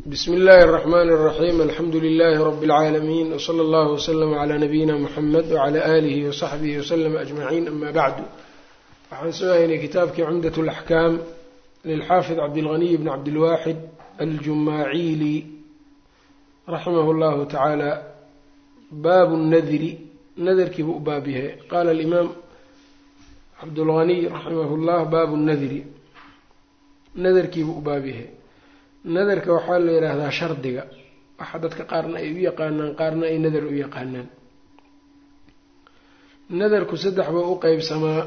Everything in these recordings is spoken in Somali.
bsmi اllahi الرحmn الرaxيm alxamdu لlh rb العaalamiin wslى اllah وslm عlى nabiyina mxamed wعlى آlih وصaxbih وslm أجmaعin ama bعdu waxaan soo haynay kitaabkii cumdaة الأxkaam lilxaafid cabdالغniy bn cabdilwaxid aljumaaciili raximah اllahu taعaalى baabu الnadri nadarkiibu u baab yahay qala اlimaam cabdulغniy raximah اllah baabu الnadri nadarkiibu u baab yahay nadarka waxaa la yidhaahdaa shardiga waxa dadka qaarna ay u yaqaanaan qaarna ay nadar u yaqaanaan nadarku saddex buu u qeybsamaa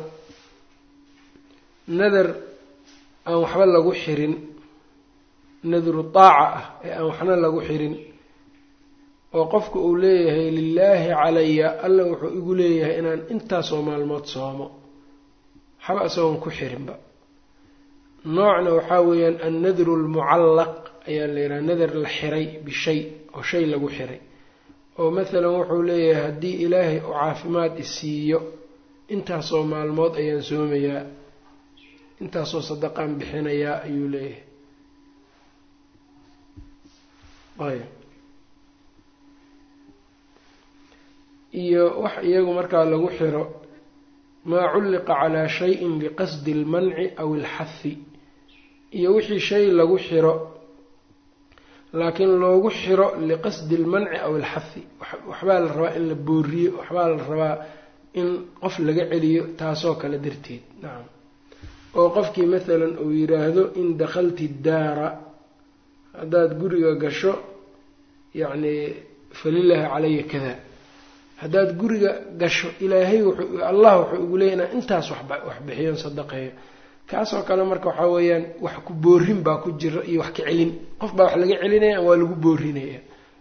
nadar aan waxba lagu xirin nadru taaca ah ee aan waxna lagu xirin oo qofka uu leeyahay lilaahi calaya alla wuxuu igu leeyahay inaan intaasoo maalmood soomo waxba isagoon ku xirinba noocna waxaa weeyaan annadru almucallaq ayaa la yidhaha nadar la xiray bishay oo shay lagu xiray oo mathalan wuxuu leeyahay haddii ilaahay uu caafimaad isiiyo intaasoo maalmood ayaan soomayaa intaasoo sadaqaan bixinayaa ayuu leeyahay ayb iyo wax iyagu markaa lagu xiro maa culliqa calaa shayin biqasdi almanci aw alxahi iyo wixii shay lagu xiro laakiin loogu xiro liqasdi almanci aw alxahi waxbaa la rabaa in la booriyo waxbaa la rabaa in qof laga celiyo taasoo kale darteed nacam oo qofkii mathalan uu yidhaahdo in dakhalti daara haddaad guriga gasho yacni falilaahi calaya kada haddaad guriga gasho ilaahay wuxuu allah wuxuu igu leeyay inaan intaas wax bixiyon sadaqeeyo kaasoo kale marka waxaa weeyaan wax ku boorin baa ku jira iyo wax ka celin qof baa wax laga celinaya waa lagu boorinaya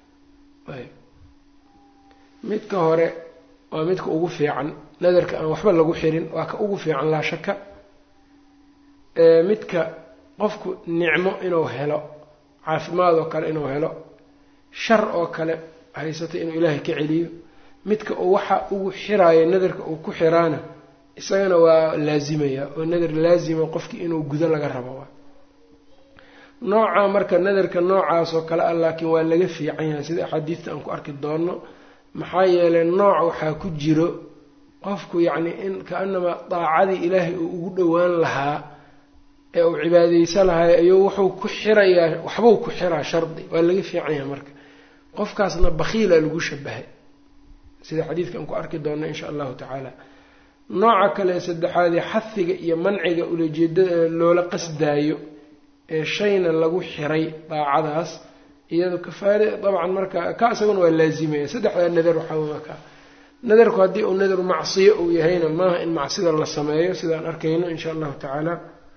midka hore waa midka ugu fiican nadarka aan waxba lagu xirin waa ka ugu fiican laa shaka midka qofku nicmo inuu helo caafimaad oo kale inuu helo shar oo kale haysata inuu ilaahay ka celiyo midka uu waxa ugu xiraayo nadarka uu ku xiraana isagana waa laazimaya oo nadar laazima qofkii inuu gudo laga rabo nooca marka nadarka noocaas oo kale ah laakiin waa laga fiican yahay sida axaadiista aan ku arki doono maxaa yeelay nooc waxaa ku jiro qofku yacni in ka-anamaa daacadii ilaahay uu ugu dhowaan lahaa ee uu cibaadeysan lahay ayuu wuxuu ku xirayaa waxbuu ku xiraa shardi waa laga fiican yahay marka qofkaasna bakhiila lagu shabahay sida xadiidka aan ku arki doonno insha allahu tacaala nooca kale saddexaadee xahiga iyo manciga ulajeedada loola qasdaayo ee shayna lagu xiray daacadaas iyado kafaare dabcan marka ka isaguna waa laazimaya saddexdaa nadar waxaa ka nadarku haddii uu nadar macsiyo uu yahayna maaha in macsida la sameeyo sidaan arkayno insha allahu tacaala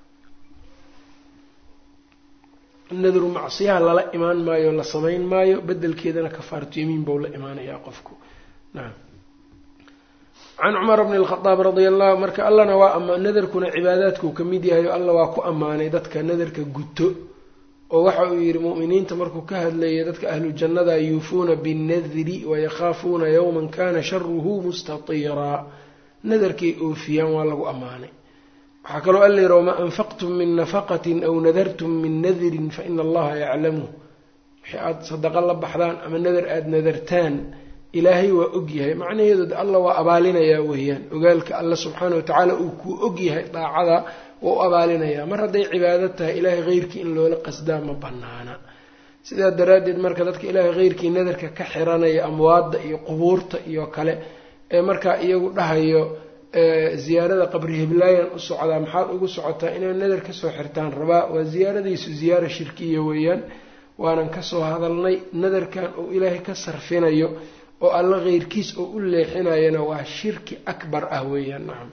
nadru macsiyaha lala imaan maayo la samayn maayo bedelkeedana kafaaratu yamiin bou la imaanayaa qofku nacam can cumar bni lkhadaab radia allahu marka allana waa ama nadarkuna cibaadaadkuu ka mid yahay oo alla waa ku ammaanay dadka nadarka guto oo waxa uu yidhi mu'miniinta markuu ka hadlayay dadka ahlu jannada yuufuuna binnadri wayakhaafuuna yowman kana sharuhu mustatiiraa nadarkay oofiyaan waa lagu ammaanay waxaa kaloo alla yidhi wamaa anfaqtum min nafaqatin aw nadartum min nadrin faina allaha yaclamuh wixii aada sadaqo la baxdaan ama nadar aada nadartaan ilaahay waa ogyahay macnaheedu alla waa abaalinayaa weeyaan ogaalka alla subxaana watacaala uu kuu ogyahay daacada waa u abaalinayaa mar hadday cibaado tahay ilaahay heyrkii in loola qasdaa ma banaana sidaa daraaddeed marka dadka ilaahay heyrkii nadarka ka xiranaya amwaadda iyo qubuurta iyo kale ee markaa iyagu dhahayo ziyaarada qabri hiblaayan u socdaa maxaad ugu socotaa inay nadar kasoo xirtaan rabaa waa ziyaaradiisu ziyaara shirkiya weeyaan waanan kasoo hadalnay nadarkan uu ilaahay ka sarfinayo oo alla keyrkiis oo u leexinayana waa shirki akbar ah weeyaan nacam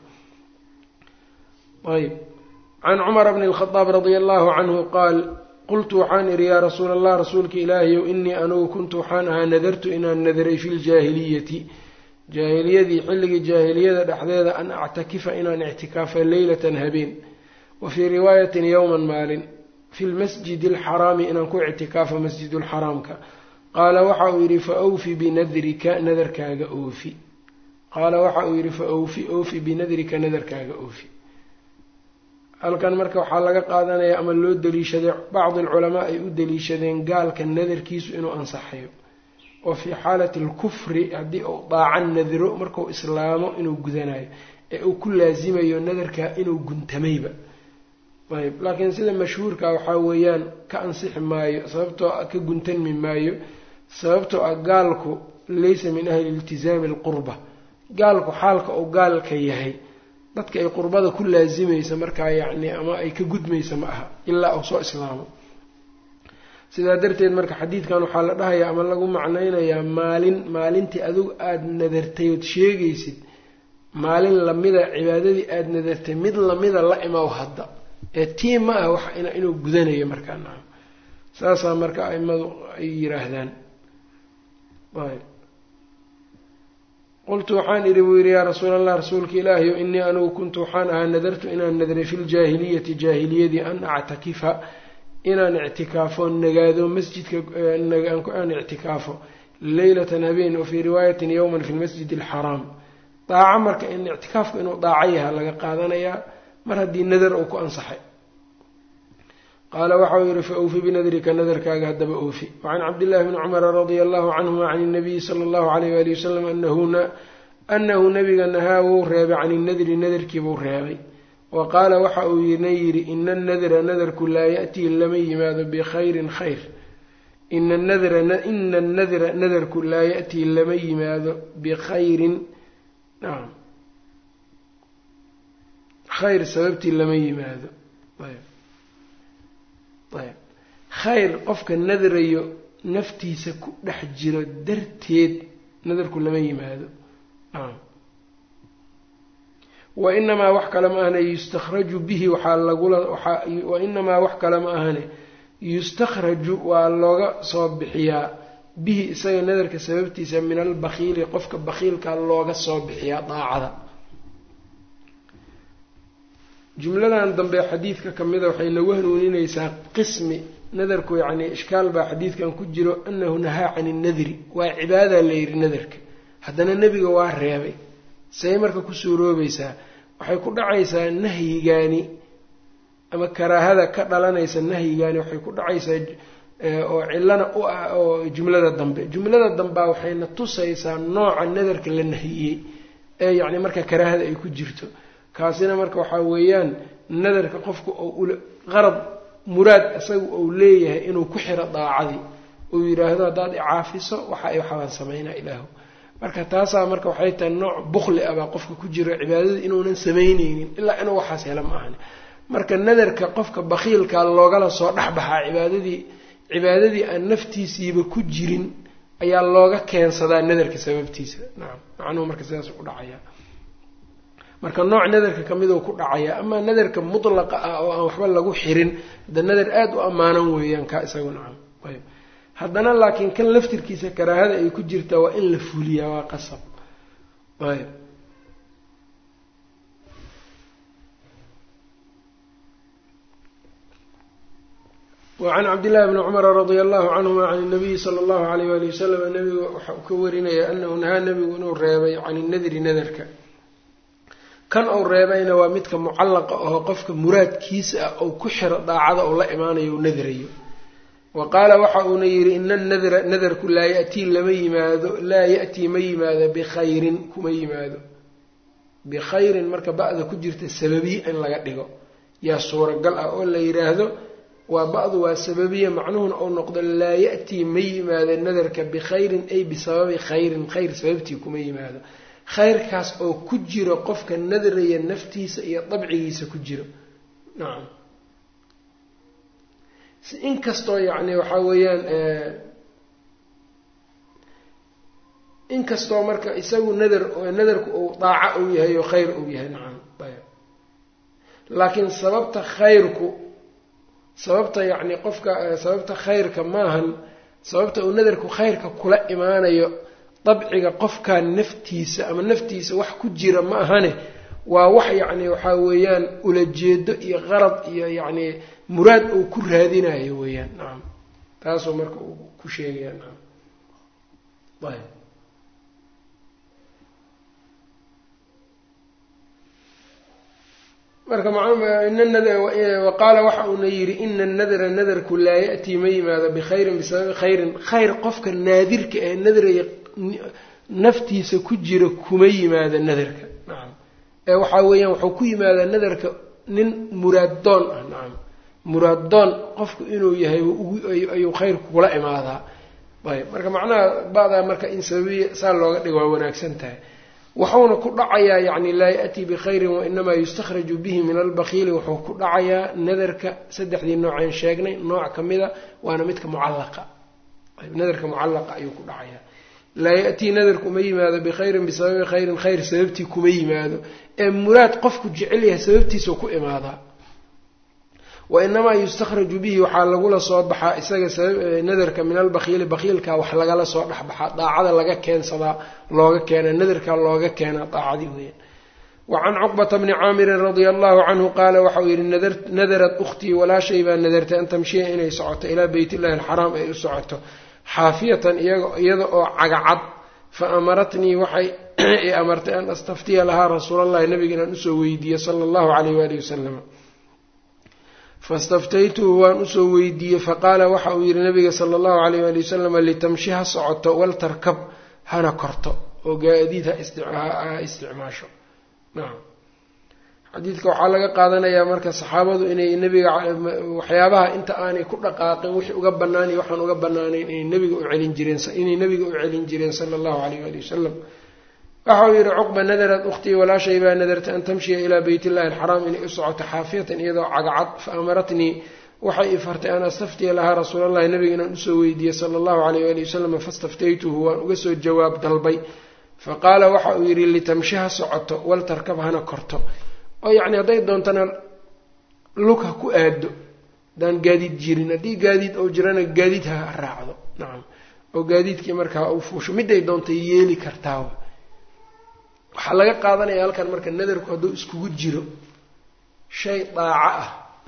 ayb can cumara bni lkhadaab radia allahu canhu qaal qultu waxaan idhi yaa rasuula allah rasuulka ilaahiyow inii anugu kuntu waxaan ahaa nadartu inaan nadaray fi ljaahiliyati jaahiliyadii xilligii jaahiliyada dhexdeeda an actakifa inaan ictikaafa leylatan habeen wa fii riwaayatin yowman maalin fi lmasjidi alxaraami inaan ku ictikaafo masjidulxaraamka qaala waxa uu yidhi fa awfi binadrika nadarkaaga oofi qaala waxa uu yidhi fa awfi oofi binadrika nadarkaaga oofi halkan marka waxaa laga qaadanaya ama loo daliishaday bacdi alculamaa ay u daliishadeen gaalka nadarkiisu inuu ansaxayo oo fii xaalati alkufri haddii uu daacan nadiro markuu islaamo inuu gudanayo ee uu ku laasimayo nadarka inuu guntamayba ayb laakiin sida mashhuurka waxaa weeyaan ka ansixi maayo sababtoo ka guntanmi maayo sababtoo ah gaalku laysa min ahli iltizaami alqurba gaalku xaalka uu gaalka yahay dadka ay qurbada ku laasimaysa markaa yacni ama ay ka gudmaysa ma aha ilaa uu soo islaamo sidaa darteed marka xadiidkan waxaa la dhahayaa ama lagu macnaynayaa maalin maalintii adigu aada nadartay ood sheegaysid maalin lamida cibaadadii aada nadartay mid lamida la imaw hadda ee tii ma ah wax inuu gudanayo markaa nacam saasaa marka aimadu ay yiraahdaan ayb qultu waxaan idhi buu yidhi yaa rasuul allah rasuulka ilaahiyo inii anigu kuntu waxaan ahaa nadartu inaan nadray fi ljaahiliyati jaahiliyadii an actakifa inaan ictikaafo nagaado masjidka aan ictikaafo leylatan habeen wa fii riwaayatin yowman fi lmasjid alxaraam daaco marka in ictikaafku inuu daaco yaha laga qaadanayaa mar haddii nadar uu ku ansaxay qaala waxau yihi fa awfi binadrika nadarkaaga haddaba oofi wacan cabdillahi bni cumara radia allahu canhuma can inabiyi sala allahu alayh wali wasalam anahu nabiga nahaa wuu reebay can inadri nadarkiibuu reebay wa qaala waxa uu na yidhi ina annadra nadarku laa ya'tii lama yimaado bikhayrin khayr ina ina annadra nadarku laa ya'tii lama yimaado bikhayrin nacam khayr sababtii lama yimaado ayb ayb khayr qofka nadrayo naftiisa ku dhex jiro darteed nadarku lama yimaado nacam wa inamaa wax kale ma ahane yustakhraju bihi waxaa lagula wa inamaa wax kale ma ahane yustakhraju waa looga soo bixiyaa bihi isaga nadarka sababtiisa min albakhiili qofka bakhiilka looga soo bixiyaa daacada jumladan dambe xadiidka kamida waxay nagu hanuuninaysaa qismi nadarku yacni ishkaal baa xadiidkan ku jiro anahu nahaa can innadri waa cibaadaa la yidhi nadarka haddana nebiga waa reebay say marka ku suuroobaysaa waxay ku dhacaysaa nahyigaani ama karaahada ka dhalanaysa nahyigaani waxay ku dhacaysaa oo cilana u ah oo jumlada dambe jumlada dambea waxayna tusaysaa nooca nadarka la nahiyey ee yacni marka karaahada ay ku jirto kaasina marka waxaa weeyaan nadarka qofka oo qarad muraad isaga uu leeyahay inuu ku xiro daacadii uu yidhaahdo haddaad icaafiso waxa ay waxbaan samaynaa ilaahu marka taasaa marka waxay tahay nooc bukli ah baa qofka ku jiro cibaadada inuunan samaynaynin ilaa inuu waxaas helo ma ahani marka nadarka qofka bakhiilkaa loogala soo dhexbaxaa cibaadadii cibaadadii aan naftiisiiba ku jirin ayaa looga keensadaa nadarka sababtiisa nacam macnuhu marka sidaas u dhacaya marka nooc nadarka kamiduu ku dhacaya amaa nadarka mutlaqa ah oo aan waxba lagu xirin hadda nadar aada u ammaanan weeyaan kaa isagu nacam ayb haddana laakiin kan laftirkiisa karaahada ay ku jirtaa waa in la fuliyaa waa qasab ayb wacan cabdillahi bni cumara radia allahu canhuma can nabiyi sala allahu alayh wali wasalam nabiga waxa uu ka warinaya anahu nahaa nabigu inuu reebay can inadri nadarka kan uu reebayna waa midka mucallaqa aho qofka muraadkiisa ah ou ku xiro daacada ou la imaanayo u nadrayo wa qaala waxa uuna yidhi ina nadra nadarku laa yatii lama yimaado laa ya'tii ma yimaado bikhayrin kuma yimaado bikhayrin marka ba'da ku jirta sababiye in laga dhigo yaa suuragal ah oo la yidhaahdo waa ba'du waa sababiya macnuhuna ou noqdo laa ya'tii ma yimaado nadarka bikhayrin ay bisababi khayrin khayr sababtii kuma yimaado khayrkaas oo ku jiro qofka nadraya naftiisa iyo dabcigiisa ku jiro nacam inkastoo yacni waxaa weeyaan inkastoo marka isagu nadar nadarku uu daaco uu yahay oo khayr uu yahay nacam ayb laakiin sababta khayrku sababta yacni qofka sababta khayrka maahan sababta uu nadarku khayrka kula imaanayo dabciga qofkan naftiisa ama naftiisa wax ku jira ma ahane waa wax yacni waxaa weeyaan ulajeedo iyo qarad iyo yacni muraad uu ku raadinayo weeyaan nacam taasuu marka uu ku sheegaya nacam ayb marka wa qaala waxa uuna yidhi ina nadra nadarku laa ya'tii ma yimaado bikhayrin bisababi khayrin khayr qofka naadirka ee nadraya naftiisa ku jira kuma yimaado nadarka nacam ee waxaa weeyaan wuxuu ku yimaadaa nadarka nin muraaddoon ah nacam muraaddoon qofku inuu yahay ayuu khayrku kula imaadaa ayb marka macnaha ba'daa marka in sababiya saa looga dhigo waa wanaagsan tahay wuxuuna ku dhacayaa yacni laa ya'tii bikhayrin wainamaa yustakhraju bihi min albakiili wuxuu ku dhacayaa nadarka saddexdii nooceen sheegnay nooc ka mida waana midka mucallaqa nadarka mucallaqa ayuu ku dhacayaa laa ya'tii nadarku ma yimaado bikhayrin bisababi khayrin khayr sababtii kuma yimaado ee muraad qofku jecel yahay sababtiisuu ku imaadaa wainamaa yustakhraju bihi waxaa lagula soo baxaa isaga nadarka min albakiili bakiilka wax lagala soo dhexbaxaa daacada laga keensadaa looga keena nadarka looga keenaa daacadii weeyaan wacan cuqbata bni caamirin radia allahu canhu qaala waxauu yidhi nadarat ukhtii walaashay baa nadartay an tamshiya inay socoto ilaa beyt illahi alxaraam ay u socoto xaafiyatan iyada oo cagacad fa amaratnii waxay i amartay an astaftiya lahaa rasuulallahi nabiga inaan usoo weydiiyo sala allahu caleyh waalihi wasalam fastaftaytuhu waan usoo weydiiyey faqaala waxa uu yidhi nabiga sala allahu caleyh waali wasalam litamshi ha socoto waltarkab hana korto oo gaadiid ha isticmaasho nacam xadiidka waxaa laga qaadanayaa marka saxaabadu inay nebiga waxyaabaha inta aanay ku dhaqaaqin wixii uga bannaan iyo waxaan uga bannaanayn inay nebiga u celin jireen inay nebiga u celin jireen sala allahu caleyh waali wasalam waxa uu yidhi cuqba nadarad ukhtii walaashay baa nadartay an tamshiya ilaa beyt illahi alxaraam inay u socoto xaafiyatan iyadoo cagcad fa amaratnii waxay i fartay an astaftiya lahaa rasuulallahi nabiga inaan usoo weydiiyey sala allahu caleyh waali wasalam fastaftaytuhu waan uga soo jawaab dalbay fa qaala waxa uu yidhi litamshi ha socoto waltarkab hana korto oo yacni hadday doontana lug ha ku aado haddaan gaadiid jirin haddii gaadiid ou jirana gaadiid ha raacdo nacam oo gaadiidkii markaa u fuusho miday doontay yeeli kartaa waxaa laga qaadanaya halkan marka nadarku hadduu iskugu jiro shay daaco ah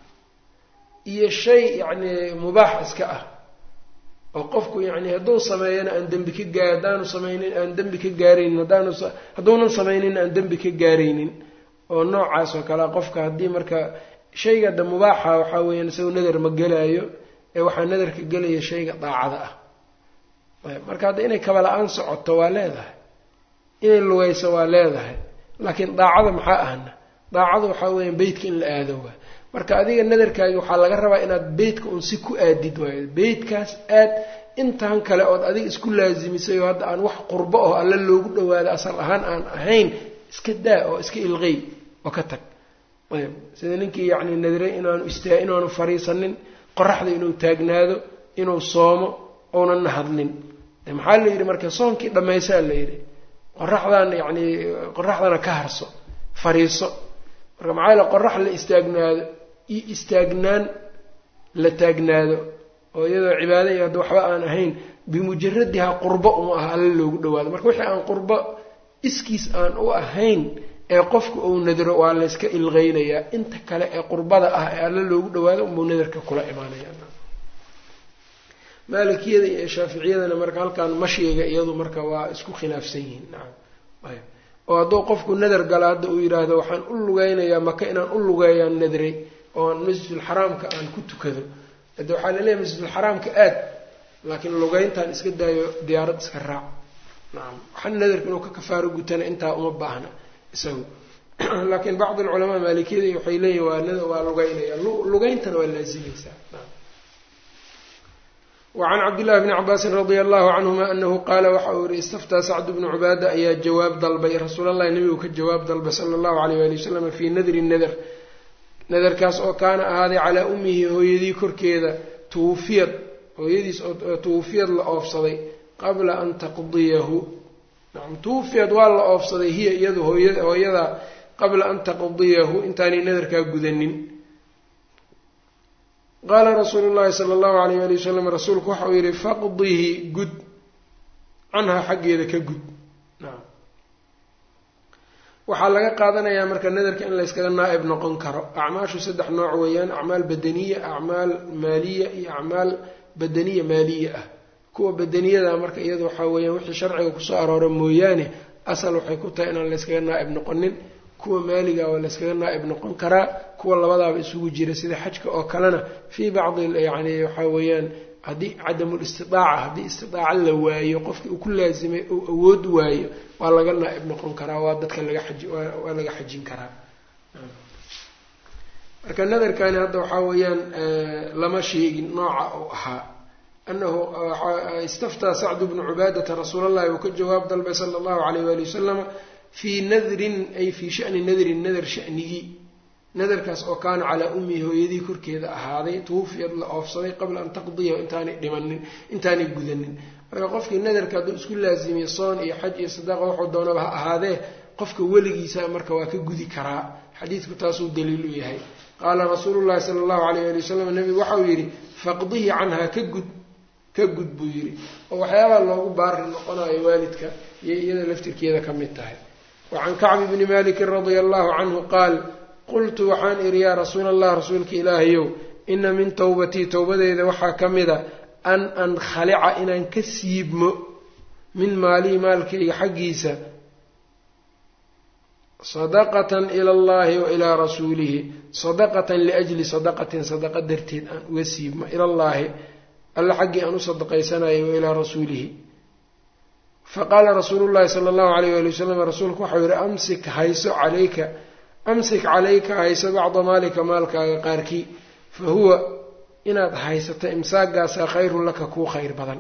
iyo shay yacni mubaax iska ah oo qofku yacni hadduu sameeyana aan dembi ka gaa haddaanu samaynin aan dembi ka gaaraynin haddaanu hadduunan samaynin aan dembi ka gaaraynin oo noocaas oo kalea qofka haddii marka shayga da mubaaxa waxaa weeyaan isagu nadar ma gelaayo ee waxaa nadarka gelaya shayga daacada ah marka hadda inay kabala-aan socoto waa leedahay inay lugayso waa leedahay laakiin daacada maxaa ahna daacadu waxaa weeyaan beytka in la aado waa marka adiga nadarkaagi waxaa laga rabaa inaad beytka un si ku aadid waayo beytkaas aad intan kale ood adiga isku laasimisay oo hadda aan wax qurbo oo alla loogu dhawaado asal ahaan aan ahayn iska daa oo iska ilqey oo ka tag ayb sida ninkii yacni nadiray inaanu istaa inaanu fariisanin qoraxda inuu taagnaado inuu soomo ounana hadlin de maxaa la yidhi marka soonkii dhammaysaa la yidhi qoraxdan yacni qoraxdana ka harso fariiso marka maxaa yaele qorax la istaagnaado iyo istaagnaan la taagnaado oo iyadoo cibaado iyo hadda waxba aan ahayn bimujaradiha qurbo uma aha alla loogu dhawaado marka wixii aan qurbo iskiis aan u ahayn ee qofku uu nadro waa layska ilqeynayaa inta kale ee qurbada ah ee alla loogu dhawaado unbuu nadarka kula imaanaya maalikiyada iyo shaaficiyadana marka halkan mashiga iyadu marka waa isku khilaafsan yihiin nacam ayb oo hadduu qofku nadar gala hadda uu yidhaahdo waxaan u lugeynayaa maka inaan u lugeeyaan nadray oo aan masjidulxaraamka aan ku tukado hade waxaa laleeyahay masjidulxaraamka aad laakiin lugeyntaan iska daayo diyaarad iska raac nacam waxaa nadarka inuu ka kafaaro gutana intaa uma baahna isagu laakiin bacd alculamaa maalikiyada waxay leeyihin waa waa lugeynaya lugeyntana waa laazimaysaa wacan cabdillahi bni cabaasin radia allahu canhuma anahu qaala waxa uu yihi istaftaa sacdu bnu cubaada ayaa jawaab dalbay rasuulallahi nabigu ka jawaab dalbay sala allahu alayh wali wasalam fii nadri nadar nadarkaas oo kaana ahaaday calaa ummihi hooyadii korkeeda tuwufiyad hooyadiis oo tuwufiyad la oofsaday qabla an taqdiyahu nacam tuwufiyad waa la oofsaday hiya iyadu hooya hooyada qabla an taqdiyahu intaanay nadarkaa gudanin qaala rasuulu llahi sala allahu alayh ali wasalam rasuulku waxa uu yihi faqdihi gud canhaa xaggeeda ka gud nacam waxaa laga qaadanayaa marka nadarka in layskaga naa-ib noqon karo acmaashu saddex nooc weeyaan acmaal badaniya acmaal maaliya iyo acmaal badaniya maaliya ah kuwa badaniyada marka iyada waxaa weeyaan wixii sharciga kusoo aroora mooyaane asal waxay ku tahay inaan layskaga naa-ib noqonin kuwa maaliga waa layskaga naa-ib noqon karaa kuwa labadaaba isugu jira sida xajka oo kalena fii bacdi yani waxaa weeyaan haddii cadamulistidaaca haddii istidaaca la waayo qofkii uu ku laasimay uu awood waayo waa laga naa-ib noqon karaa waa dadka laga xaji waa laga xajin karaa marka nadarkani hadda waxaa weeyaan lama sheegin nooca uu ahaa anahu istaftaa sacdu bnu cubaadata rasuul allahi uu ka jawaab dalbay sala allahu alayh waali wasalama fii nadrin ay fii shani nadrin nadar shanigii nadarkaas oo kaana calaa ummihi hooyadii korkeeda ahaaday tuufiyad la oofsaday qabla an taqdiyahu intaanay dhimanin intaanay gudanin marka qofkii nadarka hadduu isku laazimiyo soon iyo xaj iyo sadaaqa wuxuu doonaba ha ahaadee qofka weligiisa marka waa ka gudi karaa xadiidku taasuu daliil u yahay qaala rasuulu llahi sala allahu alayh ali wasalam nabigu waxau yidhi faqdihi canhaa ka gud ka gud buu yidhi oo waxyaabaha loogu baari noqonayo waalidka iyo iyada laftirkeeda ka mid tahay wa can kacbi bni malikin radia allahu canhu qaal qultu waxaan idhi yaa rasuula allah rasuulka ilaahayow ina min towbatii towbadeeda waxaa ka mida an ankhalica inaan ka siibmo min maalii maalkayga xaggiisa sadaqatan ila allahi wa ilaa rasuulihi sadaqatan liajli sadaqatin sadaqa darteed aan uga siibmo ilallaahi alla xaggii aan u sadaqaysanayay wa ilaa rasuulihi faqaala rasuulu llahi sala allahu alayh ali wasalam rasuulku waxau yihi amsik hayso calayka amsik calayka hayso bacda maalika maalkaaga qaarkii fa huwa inaad haysato imsaagaasaa khayrun laka kuu khayr badan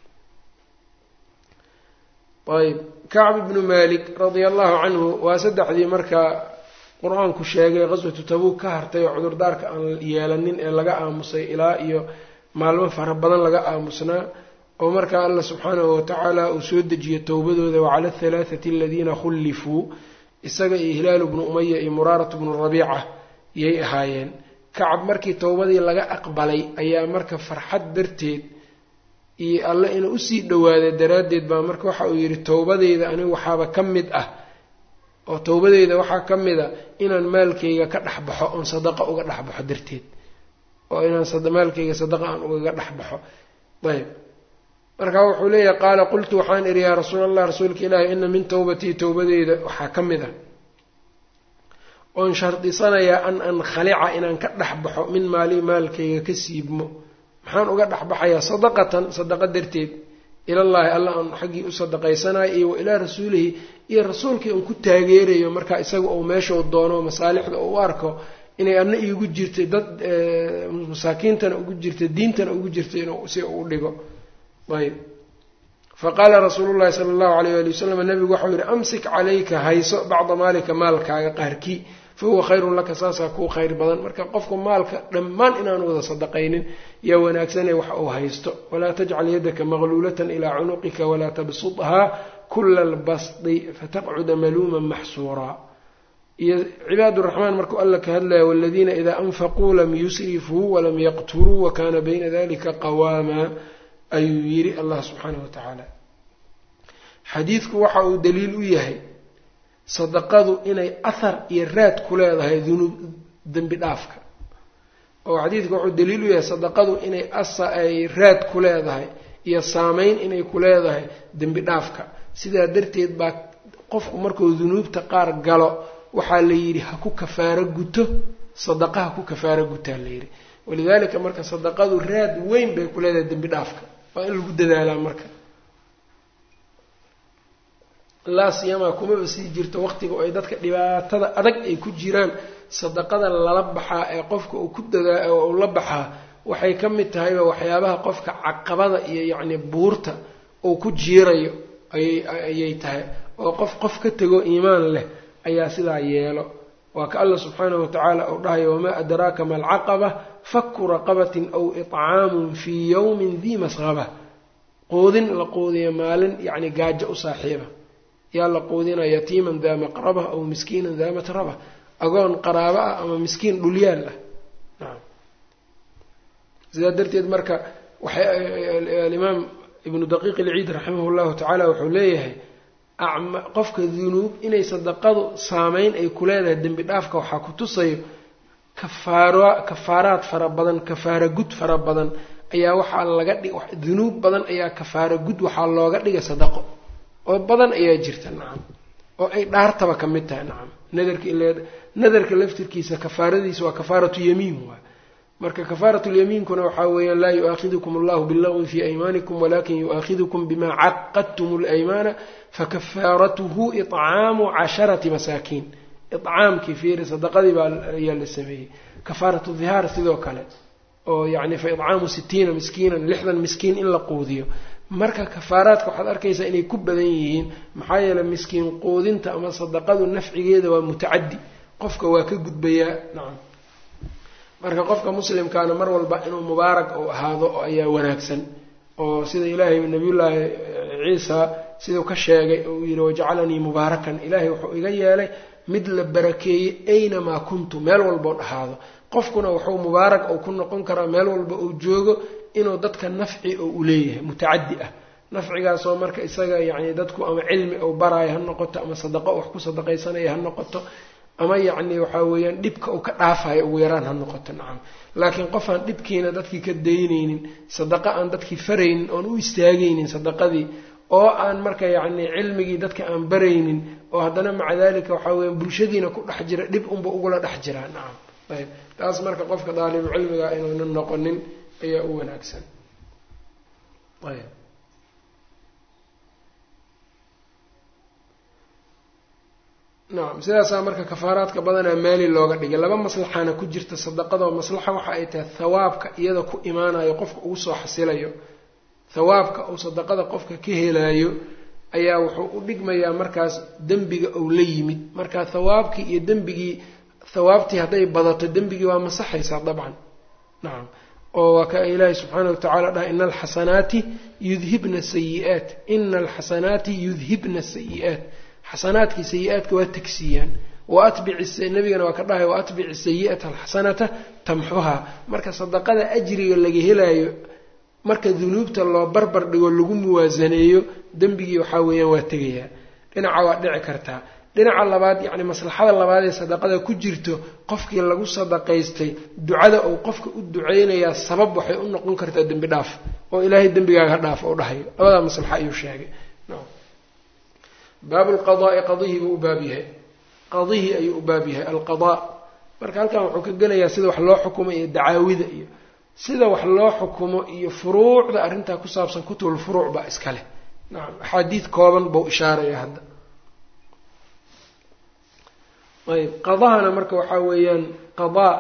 ayb kacb ibnu malik radia allahu canhu waa saddexdii markaa qur-aanku sheegay qaswatu tabuuk ka hartay oo cudurdaarka aan yeelanin ee laga aamusay ilaa iyo maalmo fara badan laga aamusnaa oo markaa allah subxaanahu watacaala uu soo dejiyo towbadooda wacala athalaathati aladiina khullifuu isaga iyo hilaalu bnu umaya iyo muraaratu bnu rabiica yay ahaayeen kacab markii towbadii laga aqbalay ayaa marka farxad darteed iyo alle inuu usii dhawaada daraaddeed baa marka waxa uu yidhi towbadeyda anigu waxaaba ka mid ah oo towbadeyda waxaa ka mid a inaan maalkayga ka dhex baxo oon sadaqa uga dhex baxo darteed oo inaan maalkayga sadaqa aan ugaga dhex baxo ayb marka wuxuu leeyahay qaala qultu waxaan idhi yaa rasuul allah rasuulka ilaahi ina min towbatii towbadeyda waxaa ka mid a oon shardisanayaa an ankhalica inaan ka dhex baxo min maalii maalkayga ka siibmo maxaan uga dhex baxayaa sadaqatan sadaqa darteed ilallaahi alla aan xaggii u sadaqaysanayo iyo wa ilaa rasuulihi iyo rasuulkii aan ku taageerayo marka isaga uu meeshau doono masaalixda uu u arko inay adna iigu jirtay dad masaakiintana ugu jirta diintana ugu jirta inuu si u dhigo ayb faqaala rasuulu llahi sala allahu alayh ali wasalam nabigu waxau yihi amsik calayka hayso bacda maalika maalkaaga qaarkii fa huwa khayrun laka saasaa kuu khayr badan marka qofku maalka dhammaan inaan wada sadaqaynin yaa wanaagsane wax uu haysto walaa tajcal yadaka maqluulatan ilaa cunuqika walaa tabsudhaa kula albasdi fataqcuda maluuman maxsuuraa iyo cibaad raxmaan markuu alla ka hadlaya waladiina idaa anfaquu lam yusrifuu walam yaqturuu wakana bayna dalika qawaama ayuu yidhi allah subxaanahu wa tacaala xadiidku waxa uu daliil u yahay sadaqadu inay ahar iyo raad ku leedahay dunuub dembi dhaafka oo xadiidku wuxuu daliil u yahay sadaqadu inay asa ay raad ku leedahay iyo saameyn inay ku leedahay dembi dhaafka sidaa darteed baa qofku markuu dunuubta qaar galo waxaa la yidhi ha ku kafaaro guto sadaqa ha ku kafaaro gutaa la yidhi walidaalika marka sadaqadu raad weyn bay ku leedahay dembi dhaafka waa in lagu dadaalaa marka laa siyamaa kumaba sii jirto waqtiga oo ay dadka dhibaatada adag ay ku jiraan sadaqada lala baxaa ee qofka uu ku dadaa uu la baxaa waxay ka mid tahayba waxyaabaha qofka caqabada iyo yacni buurta uu ku jiirayo ayay ayay tahay oo qof qof ka tego iimaan leh ayaa sidaa yeelo waa ka alla subxaanahu watacaala uu dhahayo wamaa adraaka ma alcaqaba faku raqabatin aw itcaamun fii yowmin dii masqaba quudin la quudiya maalin yacni gaajo u saaxiiba yaa la quudinaya yatiiman daa maqraba aw miskiinan daa matraba agoon qaraabo ah ama miskiin dhulyaal ah nacam sidaa darteed marka waxay alimaam ibnu daqiiq ilciid raximah llahu tacaala wuxuu leeyahay qofka dunuub inay sadaqadu saameyn ay ku leedahay dembi dhaafka waxaa ku tusayo kafaaro kafaaraad fara badan kafaara gud fara badan ayaa waxaa laga dhig dunuub badan ayaa kafaara gud waxaa looga dhigay sadaqo oo badan ayaa jirta nacam oo ay dhaartaba ka mid tahay nacam nadarka ile nadarka laftirkiisa kafaaradiisa waa kafaaratu yamiin waay marka kafaaratu lyamiinkuna waxaa weeyaan laa yu-aakhidukum allahu bilagwi fii aymaanikum walakin yu-aakhidukum bima caqadtum اlaymaana fakafaaratuhu iطcaamu casharati masaakiin icaamkii fiiri sadaqadii baa ayaa la sameeyey kafaaratu dhihaar sidoo kale oo yani fa icaamu sitiina miskiinan lixdan miskiin in la quudiyo marka kafaaraadka waxaad arkaysaa inay ku badan yihiin maxaa yeeley miskiin quudinta ama sadaqadu nafcigeeda waa mutacadi qofka waa ka gudbayaa nacam marka qofka muslimkaana mar walba inuu mubaarak uu ahaado ayaa wanaagsan oo sida ilaahay nabiyullaahi ciisa siduu ka sheegay uu yihi wajacalanii mubaarakan ilaahay wuxuu iga yeelay mid la barakeeyey aynamaa kuntu meel walboo dhahaado qofkuna wuxuu mubaarak uu ku noqon karaa meel walba uu joogo inuu dadka nafci oo u leeyahay mutacadi ah nafcigaasoo marka isaga yacni dadku ama cilmi ou baraayo ha noqoto ama sadaqo wax ku sadaqaysanaya ha noqoto ama yacni waxaa weeyaan dhibka uu ka dhaafayo ugu yaraan ha noqoto nacam laakiin qof aan dhibkiina dadkii ka daynaynin sadaqo aan dadkii faraynin oon u istaagaynin sadaqadii oo aan marka yacni cilmigii dadka aan baraynin oo haddana maca dalika waxaa weeyaan bulshadiina ku dhex jira dhib unba ugula dhex jiraa nacam ayb taas marka qofka daalibu cilmiga inuunan noqonin ayaa u wanaagsan ayb nacam sidaasaa marka kafaaraadka badanaa maali looga dhigay laba maslaxaana ku jirta sadaqadoo maslaxa waxa ay tahay thawaabka iyada ku imaanayo qofka ugu soo xasilayo thawaabka uu sadaqada qofka ka helaayo ayaa wuxuu u dhigmayaa markaas dembiga ou la yimid marka thawaabkii iyo dembigii thawaabtii hadday badato dembigii waa masaxaysaa dabcan nacam oo waa ka ilaahi subxaana wa tacala dhaha ina alxasanaati yudhibna sayi'aat ina alxasanaati yudhibna sayi'aat xasanaadkii sayi-aadka waa tegsiiyaan waatbici nabigana waa ka dhahay waatbici sayi'ata alxasanata tamxuhaa marka sadaqada ajriga laga helaayo marka dunuubta loo barbar dhigo lagu muwaasaneeyo dembigii waxaa weeyaan waa tegayaa dhinaca waa dhici kartaa dhinaca labaad yacni maslaxada labaad ee sadaqada ku jirto qofkii lagu sadaqaystay ducada uu qofka u duceynayaa sabab waxay u noqon kartaa dembi dhaaf oo ilaahay dembigaaga dhaaf oo dhahayo labadaa maslaxa ayuu sheegay baabu lqadaai qadihii buu u baab yahay qadihii ayuu u baab yahay alqadaa marka halkan wuxuu ka gelayaa sida wax loo xukumo iyo dacaawida iyo sida wax loo xukumo iyo furuucda arrintaa ku saabsan kutubulfuruuc baa iska leh nacam axaadiid kooban buu ishaaraya hadda ayb qadahana marka waxaa weeyaan qadaa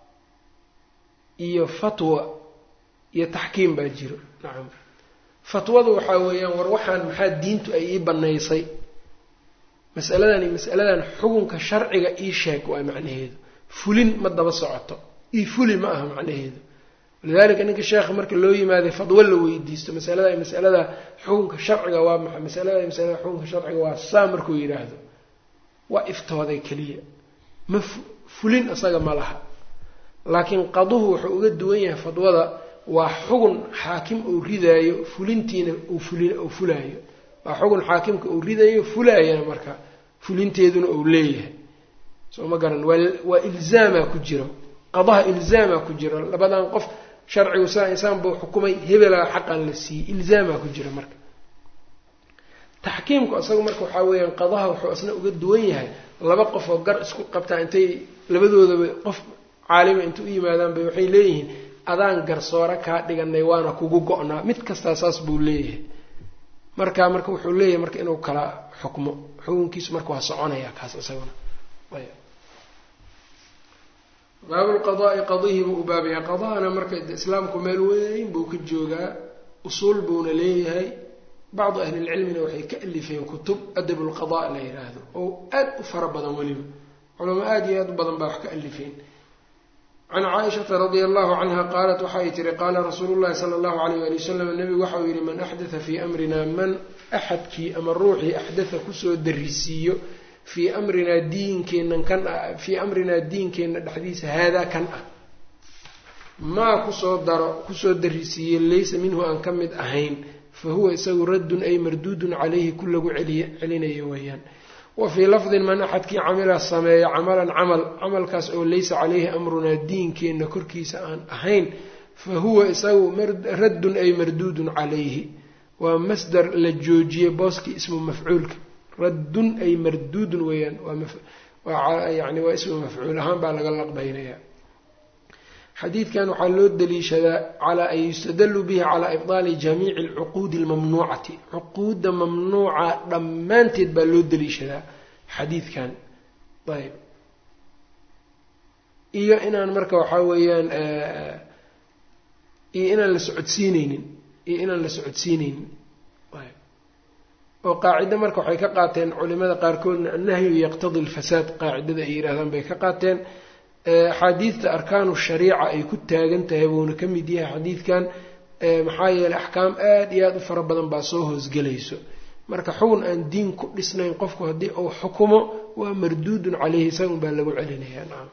iyo fatwa iyo taxkiim baa jiro nacam fatwadu waxaa weeyaan war waxaan maxaa diintu ay ii banaysay masaladan iyo masaladan xukunka sharciga ii sheeg waa macnaheedu fulin ma daba socoto ii fuli ma aha macnaheedu walidalika ninka sheekha marka loo yimaaday fadwo la weydiisto masalada masalada xukunka sharciga waa maxay masalada masalada xukunka sharciga waa saa markuu yidhaahdo waa iftooday keliya ma fulin isaga ma laha laakiin qaduhu wuxuu uga duwan yahay fadwada waa xugun xaakim uu ridaayo fulintiina uu fulin uu fulaayo waa xugun xaakimka uu ridayo fulaayana marka fulinteeduna uu leeyahay soo ma garan waa waa ilzaamaa ku jiro qadaha ilzaamaa ku jiro labadan qof sharcigu saa insaan buu xukumay hebelaa xaqan la siiyey ilzaamaa ku jira marka taxkiimku isaga marka waxaa weeyaan qadaha wuxuu isna uga duwan yahay laba qof oo gar isku qabtaa intay labadoodaba qof caalima inta u yimaadaan bay waxay leeyihiin adaan garsoore kaa dhiganay waana kugu go-naa mid kastaa saas buu leeyahay marka marka wuxuu leeyahay marka inuu kala xukmo xukunkiisu marka waa soconaya kaas isaguna baabulqadaai qadihii buu u baabaya qadahana marka islaamku meel weyn buu ka joogaa usuul buuna leeyahay bacdu ahlilcilmina waxay ka alifeen kutub adab lqada la yidhaahdo oo aad u fara badan weliba culamo aada iyo aad u badan baa wax ka alifeen can caaishata radia allahu canha qaalat waxay tihi qaala rasuulu llahi sala allahu alayh ali wasalam nebigu waxau yihi man axdatha fii amrina man axadkii ama ruuxii axdatha kusoo darisiiyo fii amrinaa diinkeennan kan ah fii amrinaa diinkeenna dhexdiisa haadaa kan ah maa kusoo daro kusoo darisiiye laysa minhu aan ka mid ahayn fa huwa isagu raddun ay marduudun calayhi ku lagu celiy celinayo weeyaan wa fii lafdin man axadkii camila sameeya camalan camal camalkaas oo laysa caleyhi amrunaa diinkeenna korkiisa aan ahayn fa huwa isagu raddun ay marduudun calayhi waa masdar la joojiyey booskii ismu mafcuulka raddun ay marduudun weeyaan waa yani waa ismu mafcuul ahaan baa laga laqbaynaya xadiidkan waxaa loo daliishadaa calaa an yustadalu bihi calaa ibdaali jamiici alcuquudi almamnuucati cuquudda mamnuuca dhammaanteed baa loo daliishadaa xadiidkan ayb iyo inaan marka waxaa weeyaan iyo inaan la socodsiineynin iyo inaan la socodsiineynin ayb oo qaacido marka waxay ka qaateen culimada qaarkoodna annahyu yaqtadi alfasaad qaacidada ay yidhaahdaan bay ka qaateen axaadiidta arkaanu shariica ay ku taagan tahay buuna ka mid yahay xadiidkan maxaa yeeley axkaam aada iyo aada u fara badan baa soo hoosgelayso marka xugun aan diin ku dhisnayn qofku haddii uu xukumo waa marduudun caleyhi isagun baa lagu celinayaa nacam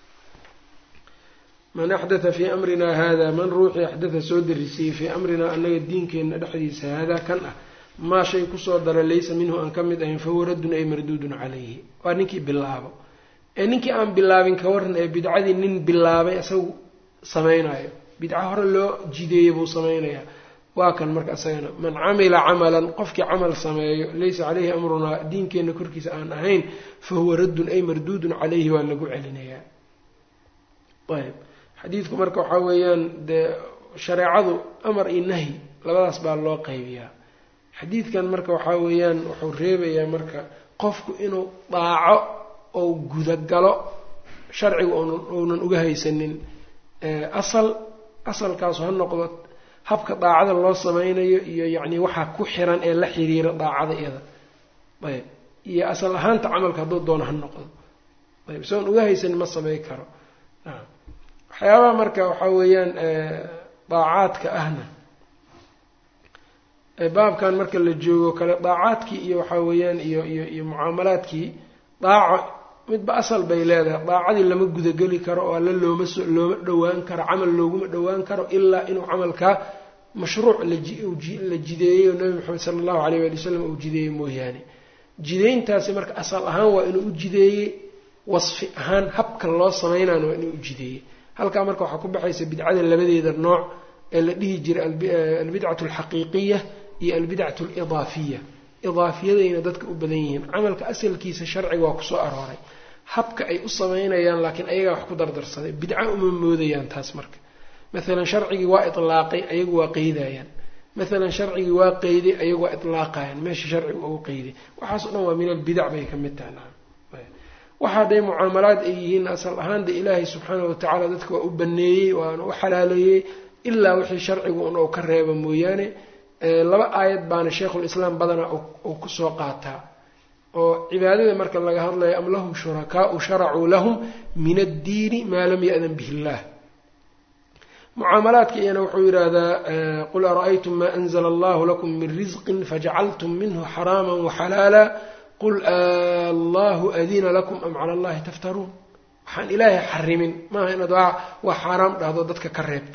man axdatha fii amrinaa hada man ruuxii axdatha soo darisiyey fii amrinaa annaga diinkeenna dhexdiisa haadaa kan ah maa shay kusoo dara laysa minhu aan ka mid ahayn fahuwa raddun ay marduudun calayhi waa ninkii bilaabo ee ninkii aan bilaabin ka waran ee bidcadii nin bilaabay isagu samaynayo bidco hore loo jideeyey buu samaynayaa waa kan marka isagana man camila camalan qofkii camal sameeyo laysa caleyhi amrunaa diinkeenna korkiisa aan ahayn fa huwa raddun ay marduudun calayhi waa lagu celinayaa ayb xadiidku marka waxaa weeyaan dee shareecadu amar iyo nahyi labadaas baa loo qaybiyaa xadiidkan marka waxaa weeyaan wuxuu reebayaa marka qofku inuu daaco ou gudagalo sharciga uunan uga haysanin asal asalkaasu ha noqdo habka daacada loo sameynayo iyo yacni waxaa ku xiran ee la xiriira daacada iyada ayb iyo asal ahaanta camalka hadduu doono ha noqdo ayb isagoon uga haysanin ma samey karo nacam waxyaabaha marka waxaa weeyaan daacaadka ahna baabkan marka la joogo kale daacaadkii iyo waxaa weeyaan iyo iyo iyo mucaamalaadkii daaco midba asal bay leedahay daacadii lama gudageli karo oo alla looma so looma dhowaan karo camal looguma dhowaan karo ilaa inuu camalkaa mashruuc la jideeyey oo nabi maxamed sala allahu alayh waali wasalam uu jideeyey mooyaane jideyntaasi marka asal ahaan waa inuu u jideeyey wasfi ahaan habka loo sameynaan waa inuu u jideeyey halkaa marka waxaa ku baxaysa bidcada labadeeda nooc ee la dhihi jiray albidcatu alxaqiiqiya iyo albidcatu alidaafiya idaafiyadayna dadka u badan yihiin camalka asalkiisa sharciga waa kusoo arooray habka ay u sameynayaan laakiin ayagaa wax ku dardarsaday bidco uma moodayaan taas marka maalan sharcigii waa itlaaqay ayagu waa qeydayaan maalan sharcigii waa qeyday ayagu waa itlaaqayaan meesha sharciga ugu qeyday waxaas o dhan waa min albidac bay ka mid tahay waxa hadday mucaamalaad ay yihiin asal ahaan de ilaahay subxaana watacaala dadka waa u baneeyey waana u xalaaleeyey ilaa wixii sharcigu un ou ka reeba mooyaane laba aayad baana sheikhulislaam badana uu kusoo qaataa oo cibaadada marka laga hadlayo am lahum shurakaau sharacuu lahum min addiini maa lam ya-dan bihi illaah mucaamalaadka iyana wuxuu yidhaahdaa qul ara-aytum maa anzla allahu lakum min risqin fajacaltum minhu xaraama waxalaala qul allahu adina lakum am cala allahi taftaruun waxaan ilaahay xarimin maaha inaad waa xaaraam dhahdo dadka ka reebto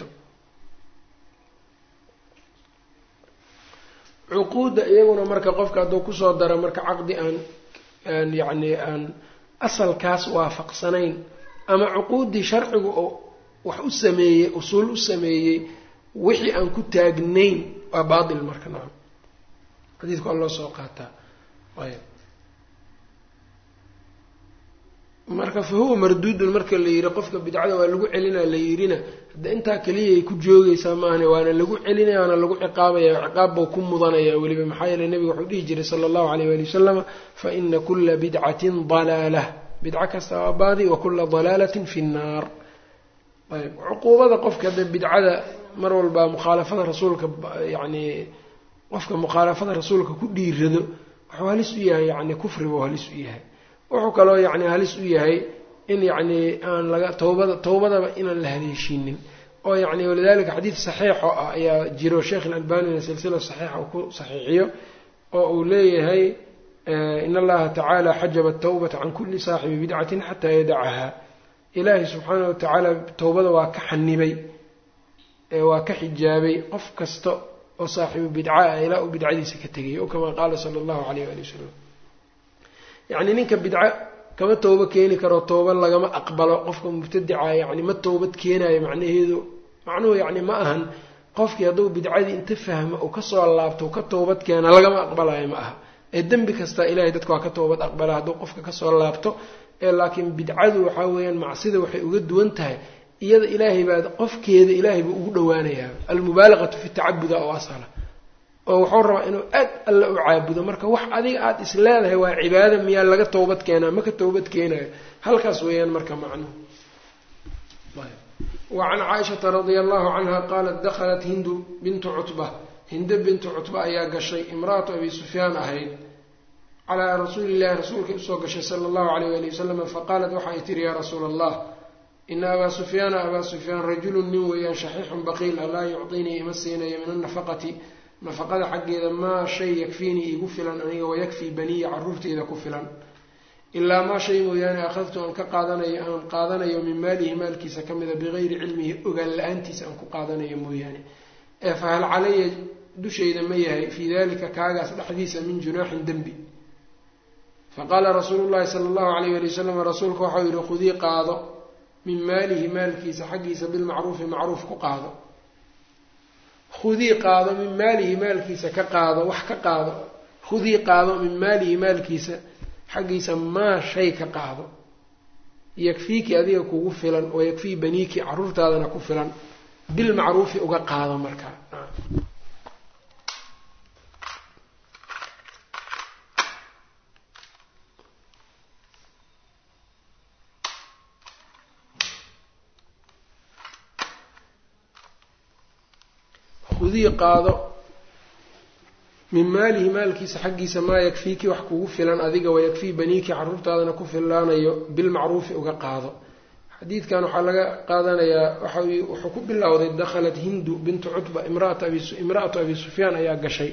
cuquudda iyaguna marka qofka hadduu kusoo daro marka caqdi aan aan yacni aan asalkaas waafaqsanayn ama cuquuddii sharcigu oo wax u sameeyey usuul u sameeyey wixii aan ku taagnayn waa baatil marka nacam xadiidka waa loo soo qaataa ayb marka fa huwa marduudun marka la yidhi qofka bidcada waa lagu celinaa la yidhina hadda intaa keliyay ku joogaysaa maahane waana lagu celinaya waana lagu ciqaabaya ciqaab bau ku mudanaya weliba maxaa yeele nebiga wuxuu dhihi jiray sala allahu alayh waali wasalama fa ina kula bidcatin dalaalah bidco kasta waa baadi wa kula dalaalatin fi nnaar ayb cuquubada qofka hadda bidcada mar walba mukhaalafada rasuulka yacni qofka mukhaalafada rasuulka ku dhiirado wuxuu halis u yahay yani kufribuu halis u yahay wuxuu kaloo yacni halis u yahay in yacni aan laga towbada towbadaba inaan la haleeshiinin oo yacni walidalika xadiid saxiixo ah ayaa jiro sheekh ilalbanina silsila saxiixa uu ku saxiixiyo oo uu leeyahay in allaha tacaala xajaba atawbata can kulli saaxibi bidcatin xataa yadacaha ilaahay subxaanah watacaala towbada waa ka xanibay waa ka xijaabay qof kasta oo saaxibu bidca ah ilaa uu bidcadiisa ka tegay o kamaa qaala sala allahu alayh waali wasalam yacni ninka bidco kama toobo keeni karo tooba lagama aqbalo qofka mubtadica yacni ma toobad keenayo macnaheedu macnuhu yacni ma ahan qofkii hadduu bidcadii inta fahmo uu kasoo laabto u ka toobad keena lagama aqbalayo ma aha ee dembi kastaa ilahay dadka waa ka toobad aqbala hadduu qofka kasoo laabto ee laakiin bidcadu waxaa weeyaan macsida waxay uga duwan tahay iyada ilaahay baa qofkeeda ilaahay buu ugu dhawaanayaa almubaalaqatu fi tacabuda oo asala oo wuxuu rabaa inuu aad alla u caabudo marka wax adiga aada is leedahay waa cibaada miyaa laga toobad keenaa ma ka toobad keenayo halkaas weeyaan marka macnuhu wa can caaishata radia allahu canha qaalat dakhalat hindu bintu cutba hinde bintu cutba ayaa gashay imra'atu abi sufyaan ahayd calaa rasuuli illahi rasuulkay usoo gashay sala allahu alayh wali wasalam faqaalat waxay tihi yaa rasuula allah ina abaa sufyaana abaa sufyaan rajulun nin weeyaan shaxiixun baqiil a laa yucطinii ima siinayo min annafaqati nafaqada xaggeeda maa shay yakfiinii iigu filan aniga wayakfii baniya caruurteyda ku filan ilaa maa shay mooyaane akhadtu aan ka qaadanayo aan qaadanayo min maalihi maalkiisa ka mida bigayri cilmihi ogaan la-aantiisa aan ku qaadanayo mooyaane ee fahal calaya dushayda ma yahay fii dalika kaagaas dhexdiisa min junaaxin dembi faqaala rasuulu llahi sala allahu alayh wali wasalam rasuulka waxau yihi khudii qaado min maalihi maalkiisa xaggiisa bilmacruufi macruuf ku qaado khudii qaado min maalihi maalkiisa ka qaado wax ka qaado khudii qaado min maalihi maalkiisa xaggiisa maa shay ka qaado yakfiiki adiga kugu filan oo yakfii baniiki caruurtaadana ku filan bilmacruufi uga qaado markaa khudii qaado min maalihi maalkiisa xaggiisa maa yakfiiki wax kugu filan adiga wayakfii baniiki caruurtaadana ku filaanayo bilmacruufi uga qaado xadiidkan waxaa laga qaadanayaa wuxuu ku bilowday dakhalat hindu bintu cutba imra'atu abi sufyaan ayaa gashay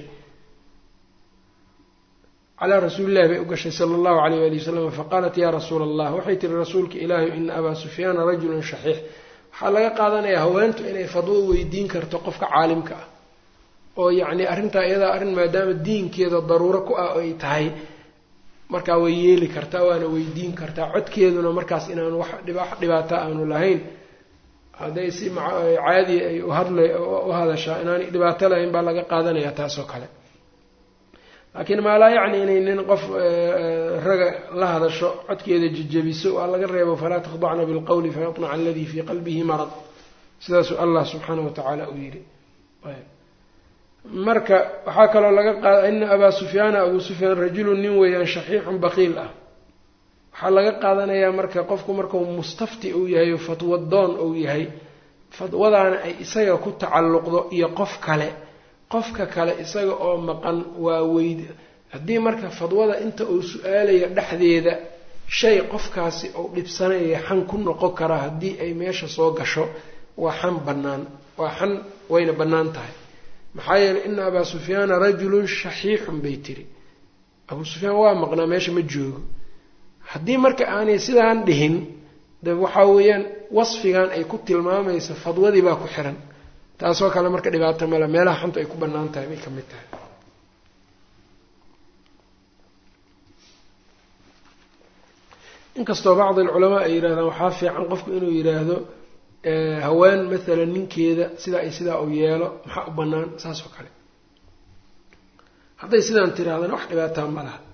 calaa rasuulillahi bay u gashay sala allahu alayh wali wasalam faqaalat yaa rasuula allah waxay tihi rasuulka ilaahi ina abaa sufyaana rajulun shaxiix waxaa laga qaadanayaa haweentu inay fadwo weydiin karto qofka caalimka ah oo yacni arrintaa iyadaa arrin maadaama diinkeeda daruuro ku ah ay tahay markaa way yeeli kartaa waana weydiin kartaa codkeeduna markaas inaanu wax dhibaata aanu lahayn hadday si caadi ay uhadla u hadashaa inaanay dhibaato lahayn baa laga qaadanayaa taasoo kale laakiin maalaa yacni inay nin qof raga la hadasho codkeeda jejebiso waa laga reebo falaa takhdacna bilqowli fayatmaca aladii fii qalbihi marad sidaasuu allah subxaanahu watacaala uu yidhi marka waxaa kaloo laga qaada ina abaa sufyaana abuu sufyaan rajulun nin weeyaan shaxiixun baqiil ah waxaa laga qaadanayaa marka qofku markuu mustafti uu yahay o fatwadoon uu yahay fatwadaana ay isaga ku tacalluqdo iyo qof kale qofka kale isaga oo maqan waa weyd haddii marka fadwada inta uu su-aalayo dhexdeeda shay qofkaasi uu dhibsanaya xan ku noqon karaa haddii ay meesha soo gasho waa xan bannaan waa xan wayna bannaan tahay maxaa yeeley ina abaa sufyaana rajulun shaxiixun bay tiri abuu sufyaan waa maqnaa meesha ma joogo haddii marka aanay sidaan dhihin de waxaa weeyaan wasfigan ay ku tilmaamayso fadwadii baa ku xiran taasoo kale marka dhibaato male meelaha xunta ay ku bannaan tahay bay ka mid tahay inkastoo bacdi alculamaa ay yidhahdaan waxaa fiican qofku inuu yidhaahdo haween maalan ninkeeda sidaa iyo sidaa uu yeelo maxaa u bannaan saas oo kale hadday sidaan tirahdana wax dhibaataa ma laha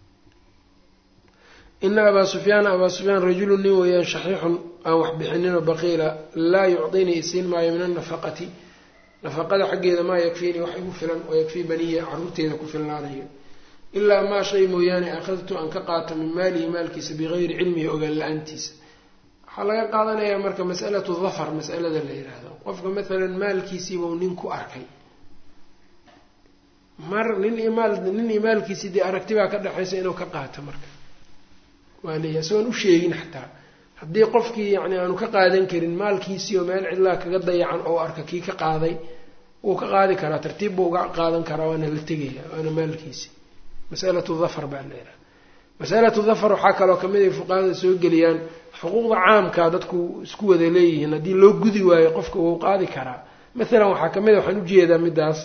ina abaa sufyaana abaa sufyaan rajulun nin weeyaan shaxiixun aan wax bixinino baqiila laa yucdinii isiin maayo min annafaqati nafaqada xaggeeda maa yakfiinii wax igu filan oo yakfii baniya caruurteeda ku filnaanayo ilaa maa shay mooyaane akhadtu aan ka qaato min maalihi maalkiisa bigayri cilmihi ogaan la-aantiisa waxaa laga qaadanayaa marka masalatu dafar masalada la yidhaahdo qofka maalan maalkiisiibau nin ku arkay mar nin imaal nin iyo maalkiisii dee aragti baa ka dhexaysa inuu ka qaato marka waa leeyahay isagoon u sheegin xataa haddii qofkii yacni aanu ka qaadan karin maalkiisii oo meel cidlaa kaga dayacan oo arka kii ka qaaday wuu ka qaadi karaa tartiib buu uga qaadan karaa waana la tegaya waana maalkiisi masalatu dafar baa la yidhaha masalatu dafar waxaa kaloo kamid ay fuqahada soo geliyaan xuquuqda caamka dadku isku wada leeyihiin haddii loo gudi waayo qofka wuu qaadi karaa maalan waxaa kamid a waxaan ujeedaa midaas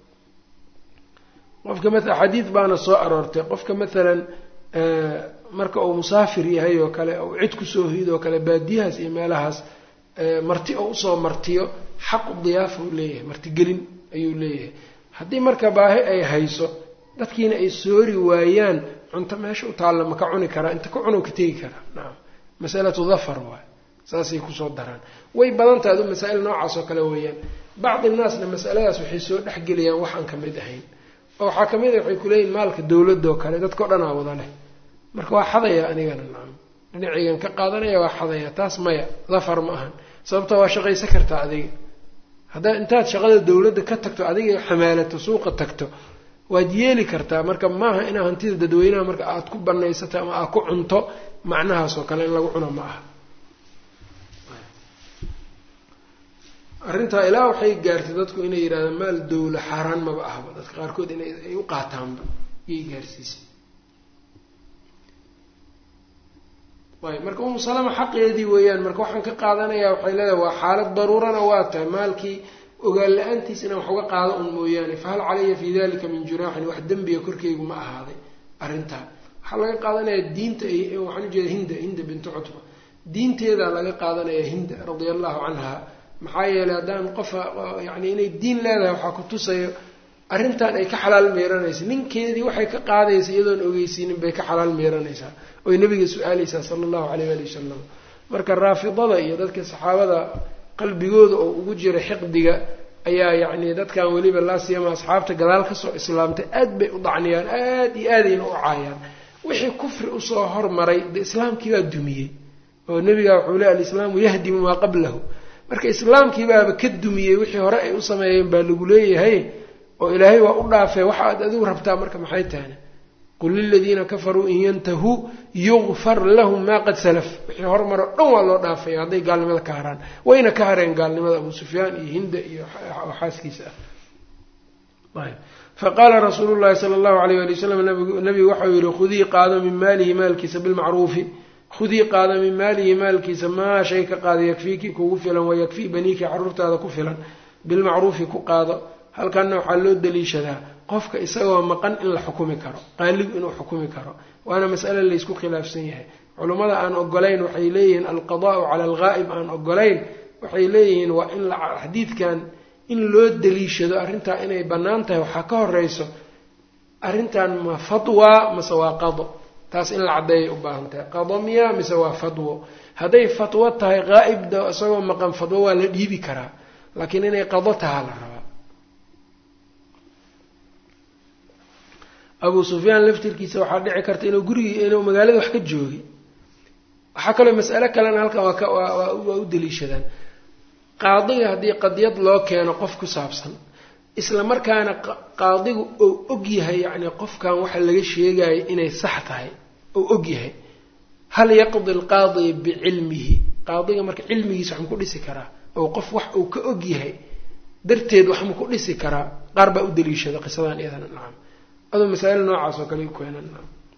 qofka maa xadiid baana soo aroortay qofka maalan marka uu musaafir yahay oo kale ou cid kusoo hoyd oo kale baadiyahaas iyo meelahaas marti oo usoo martiyo xaqu diyaafa u leeyahay martigelin ayuu leeyahay haddii marka baahi ay hayso dadkiina ay soori waayaan cunto meesha u taalla ma ka cuni karaa inta ka cuno ka tegi karaa nacam masalatu dafar waay saasay kusoo daraan way badan tahay adu masaa'il noocaas oo kale weeyaan bacdi naasna masaladaas waxay soo dhexgeliyaan wax aan ka mid ahayn oo waxaa kamid a waxay kuleeyihin maalka dawladda oo kale dadkao dhan aa wada leh marka waa xadaya anigana nacam dhinaciygan ka qaadanaya waa xadaya taas maya dafar ma ahan sababtoo waa shaqaysan kartaa adiga haddaa intaad shaqada dawladda ka tagto adiga xamaalato suuqa tagto waad yeeli kartaa marka maaha inaa hantida dadweynaha marka aada ku banaysato ama aad ku cunto macnahaas oo kale in lagu cuno ma aha arrintaa ilaa waxay gaartay dadku inay yidhahdaan maal dawla xaaraan maba ahba dadka qaarkood inay ay u qaataanba yay gaarsiisay ayb marka umu salama xaqeedii weeyaan marka waxaan ka qaadanayaa waxay leedahay waa xaalad daruurana waa tahay maalkii ogaan la-aantiis inaan wax uga qaado un mooyaane fahal calaya fii dalika min junaaxin wax dembiga korkeygu ma ahaaday arrintaa waxaa laga qaadanayaa diinta waxaan ujeeda hinda hinda bintu cutba diinteedaa laga qaadanayaa hinda radia allahu canha maxaa yeelay haddaan qofa yani inay diin leedahay waxaa ku tusayo arrintan ay ka xalaal meeranaysa ninkeedii waxay ka qaadaysa iyadoon ogeysiinin bay ka xalaal meeranaysaa oy nabiga su-aaleysaa sala allahu alayh ali wasalam marka raafidada iyo dadka saxaabada qalbigooda oo ugu jira xiqdiga ayaa yacni dadkan weliba laasiyama asxaabta gadaal kasoo islaamtay aad bay u dacniyaan aad iyo aadayna u caayaan wixii kufri usoo hormaray de islaamkii baa dumiyey oo nebiga wuxuu le alislaamu yahdimu maa qablahu marka islaamkii baaba ka dumiyey wixii hore ay u sameeyeen baa lagu leeyahay oo ilaahay waa u dhaafee waxa aad adigu rabtaa marka maxay tahana qul liladiina kafaruu in yantahuu yugfar lahum maa qad salaf wixii hormaro dhan waa loo dhaafaya hadday gaalnimada ka haraan wayna ka hareen gaalnimada abu sufyaan iyo hinda iyo xaaskiisa ah faqaala rasuulu llahi sala allahu alayh ali wasalam nabigu waxau yihi khudii qaado min maalihi maalkiisa bilmacruufi khudii qaada min maalihi maalkiisa maa shay ka qaada yakfiiki kugu filan wayakfii baniiki caruurtaada ku filan bilmacruufi ku qaado halkanna waxaa loo daliishadaa qofka isagoo maqan in la xukumi karo qaaligu inuu xukumi karo waana masale laysku khilaafsan yahay culummada aan ogolayn waxay leeyihiin alqadaau cala alghaa'ib aan ogolayn waxay leeyihiin waa in xadiidkan in loo daliishado arrintaa inay bannaan tahay waxaa ka horeyso arrintan ma fatwa mase waa qado taas in la caddeeyay u baahan tahay qado miya mise waa fatwo hadday fatwo tahay qaa'ibda isagoo maqan fatwo waa la dhiibi karaa laakiin inay qado tahaa la rabaa abu sufyaan laftirkiisa waxaa dhici karta inuu gurigii inuu magaalada wax ka joogay waxaa kaloo mas'alo kalena halkan waa ka waa waa u daliishadaan qaadiga haddii qadiyad loo keeno qof ku saabsan isla markaana qaadigu ou og yahay yacni qofkan waxa laga sheegayo inay sax tahay ou og yahay hal yaqdi alqaadi bicilmihi qaadiga marka cilmigiisa wax ma ku dhisi karaa oo qof wax uu ka og yahay darteed wax ma ku dhisi karaa qaar baa u daliishada qisadan iyadana nacam aduu masaa'il noocaas oo kale u keenan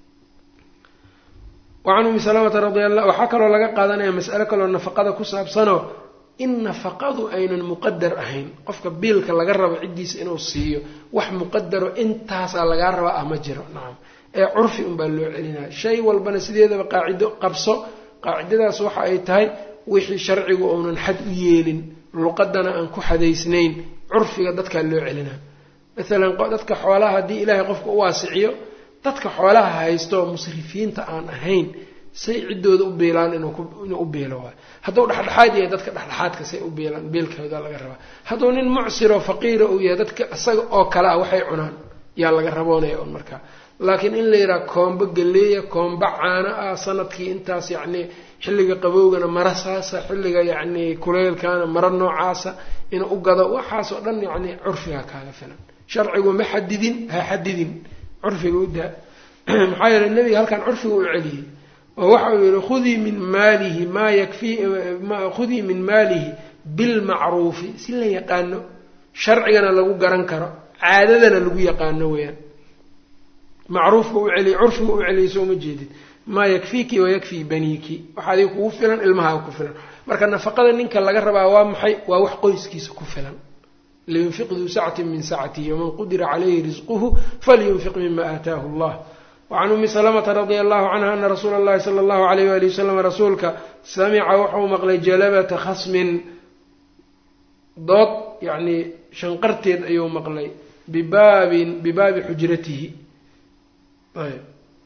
wacan umi salamata radi alla waxaa kaloo laga qaadanaya mas'alo kaloo nafaqada ku saabsanoo in nafaqadu aynan muqadar ahayn qofka biilka laga rabo ciddiisa inuu siiyo wax muqadaro intaasaa lagaa rabaa ah ma jiro nacam ee curfi unbaa loo celinaya shay walbana sideedaba qaacido qabso qaacidadaas waxa ay tahay wixii sharcigu uunan xad u yeelin luqadana aan ku xadaysnayn curfiga dadkaa loo celinaa maalan dadka xoolaha haddii ilaahay qofka u waasiciyo dadka xoolaha haysto musrifiinta aan ahayn say ciddooda u biilaan inuu u biilo waay hadduu dhexdhexaad yahay dadka dhexdhexaadka say u biilaan biilkooda laga rabaa hadduu nin mucsiroo faqiira uu yahay dadka isaga oo kale ah waxay cunaan yaa laga raboonaya un markaa laakiin in la yidhaha koombo galeeya koombo caano ah sanadkii intaas yacni xilliga qabowgana mara saasa xilliga yacni kuleylkana mara noocaasa inuu u gado waxaasoo dhan yacni curfiga kaaga filan sharcigu ma xadidin ha xadidin curfiga u daa maxaa yeele nebiga halkan curfiga u celiyey oo waxa uu yihi khudii min maalihi maa yakfii khudii min maalihi bilmacruufi si la yaqaano sharcigana lagu garan karo caadadana lagu yaqaano weyaan macruufka u celiy curfiga u celiyay soo ma jeedid maa yakfiiki wayakfii baniiki waxa adiga kugu filan ilmahaa ku filan marka nafaqada ninka laga rabaa waa maxay waa wax qoyskiisa ku filan liyunfiq duu sacati min sacatihi waman qudira calayhi risquhu falyunfiq mima aataahu allah wacan umi salamata radia allahu canha ana rasuula allahi sala allahu alayh wali wasalam rasuulka samica wuxuu maqlay jalabata khasmin dood yacnii shanqarteed ayuu maqlay bibaabin bibaabi xujratihi ayb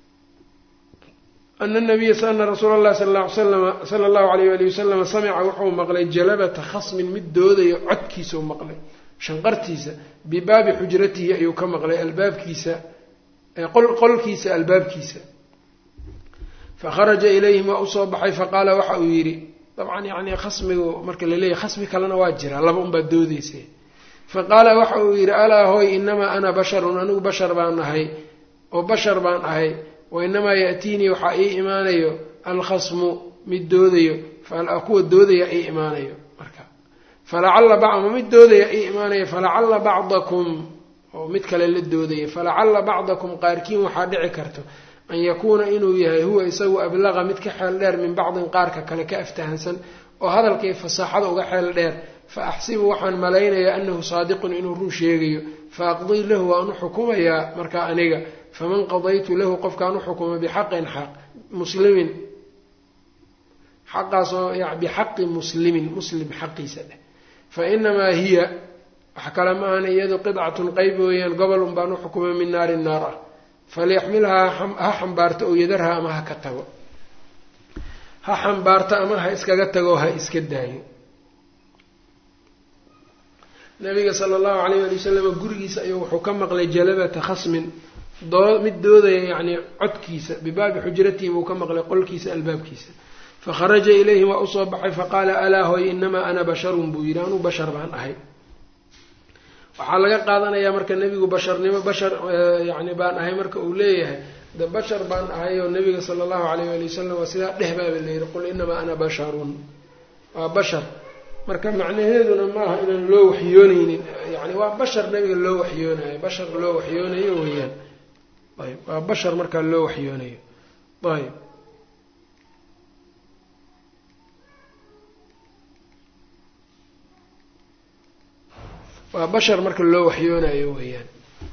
ana nabiya ana rasuula allahi sala alla ly salama sala allahu alayh wali wasalama samica wuxuu maqlay jalabata khasmin mid doodayo codkiisa u maqlay shanqartiisa bibaabi xujratihi ayuu ka maqlay albaabkiisa qolkiisa albaabkiisa fakharaja ilayhim waa usoo baxay faqaala waxa uu yidhi dabcan yani khasmigu marka laleeyahy khasmi kalena waa jira laba unbaa doodeysa faqaala waxa uu yidhi alaa hoy inamaa ana basharun anigu bashar baan ahay oo bashar baan ahay wa inamaa yaatiinii waxaa ii imaanayo alkhasmu mid doodayo kuwa doodaya ii imaanayo marka falacalla bacma mid doodaya ii imaanayo falacalla bacdakum oo mid kale la doodaya falacalla bacdakum qaarkiin waxaa dhici karto an yakuuna inuu yahay huwa isagu ablaqa mid ka xeel dheer min bacdin qaarka kale ka aftahansan oo hadalkay fasaaxada uga xeel dheer fa axsibu waxaan malaynayaa anahu saadiqun inuu run sheegayo fa aqdii lahu waan u xukumayaa markaa aniga faman qadaytu lahu qofkaan u xukuma bixaqin xaq muslimin xaqaasoo bixaqi muslimin muslim xaqiisa dheh fa inamaa hiya wax kale ma ahan iyadu qidcatun qeyb weeyaan gobol un baan u xukumay min naari naar ah falyaxmilhaa ha xambaarto ow yadarha ama ha ka tago ha xambaarto ama ha iskaga tago ha iska daayo nabiga sala allahu alayh ali wasalam gurigiisa ayuu wuxuu ka maqlay jalabata khasmin mid doodaya yacni codkiisa bibaabi xujratihi buu ka maqlay qolkiisa albaabkiisa fakharaja ilayhim waa usoo baxay faqaala alaa hoy inamaa ana basharun buu yidhi anuu bashar baan ahay waxaa laga qaadanayaa marka nebigu basharnimo bashar yani baan ahay marka uu leeyahay de bashar baan ahay oo nabiga sala allahu alayh ali wasalam waa sidaa dheh baaba layidhi qul inamaa ana basharun waa bashar marka macnaheeduna maaha inaan loo waxyooneynin yani waa bashar nabiga loo waxyoonayo bashar loo waxyoonayo weeyaan ayb waa bashar markaa loo waxyoonayo ayb waa bashar marka loo waxyoonayo weeyaan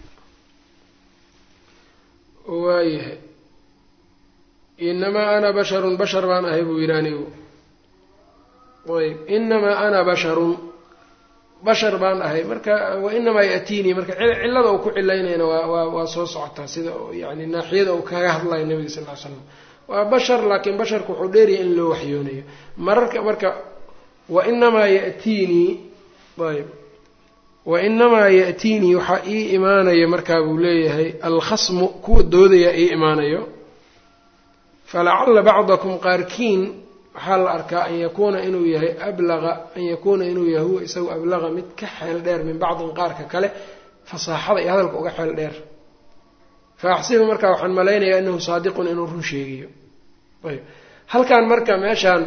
waayahay inamaa ana basharun bashar baan ahay buu yidhi anigu ayb inamaa ana basharun bashar baan ahay marka wa inamaa yaatiinii marka cillada uu ku cilaynayna waa waa waa soo socotaa sida yani naaxiyada uu kaga hadlayo nabiga sal ly slam waa bashar laakiin basharka wuxuu dheeryahay in loo waxyoonayo mararka marka wa inamaa yatiinii ayb wa inamaa ya'tiinii waxaa ii imaanaya markaa buu leeyahay alkhasmu kuwa doodaya ii imaanayo falacalla bacdakum qaarkiin waxaa la arkaa an yakuuna inuu yahay ablaqa an yakuuna inuu yahay huwa isagu ablaqa mid ka xeel dheer min bacdin qaarka kale fasaaxada iyo hadalka uga xeel dheer fa axsibu markaa waxaan malaynayaa anahu saadiqun inuu run sheegayo ayb halkan marka meeshaan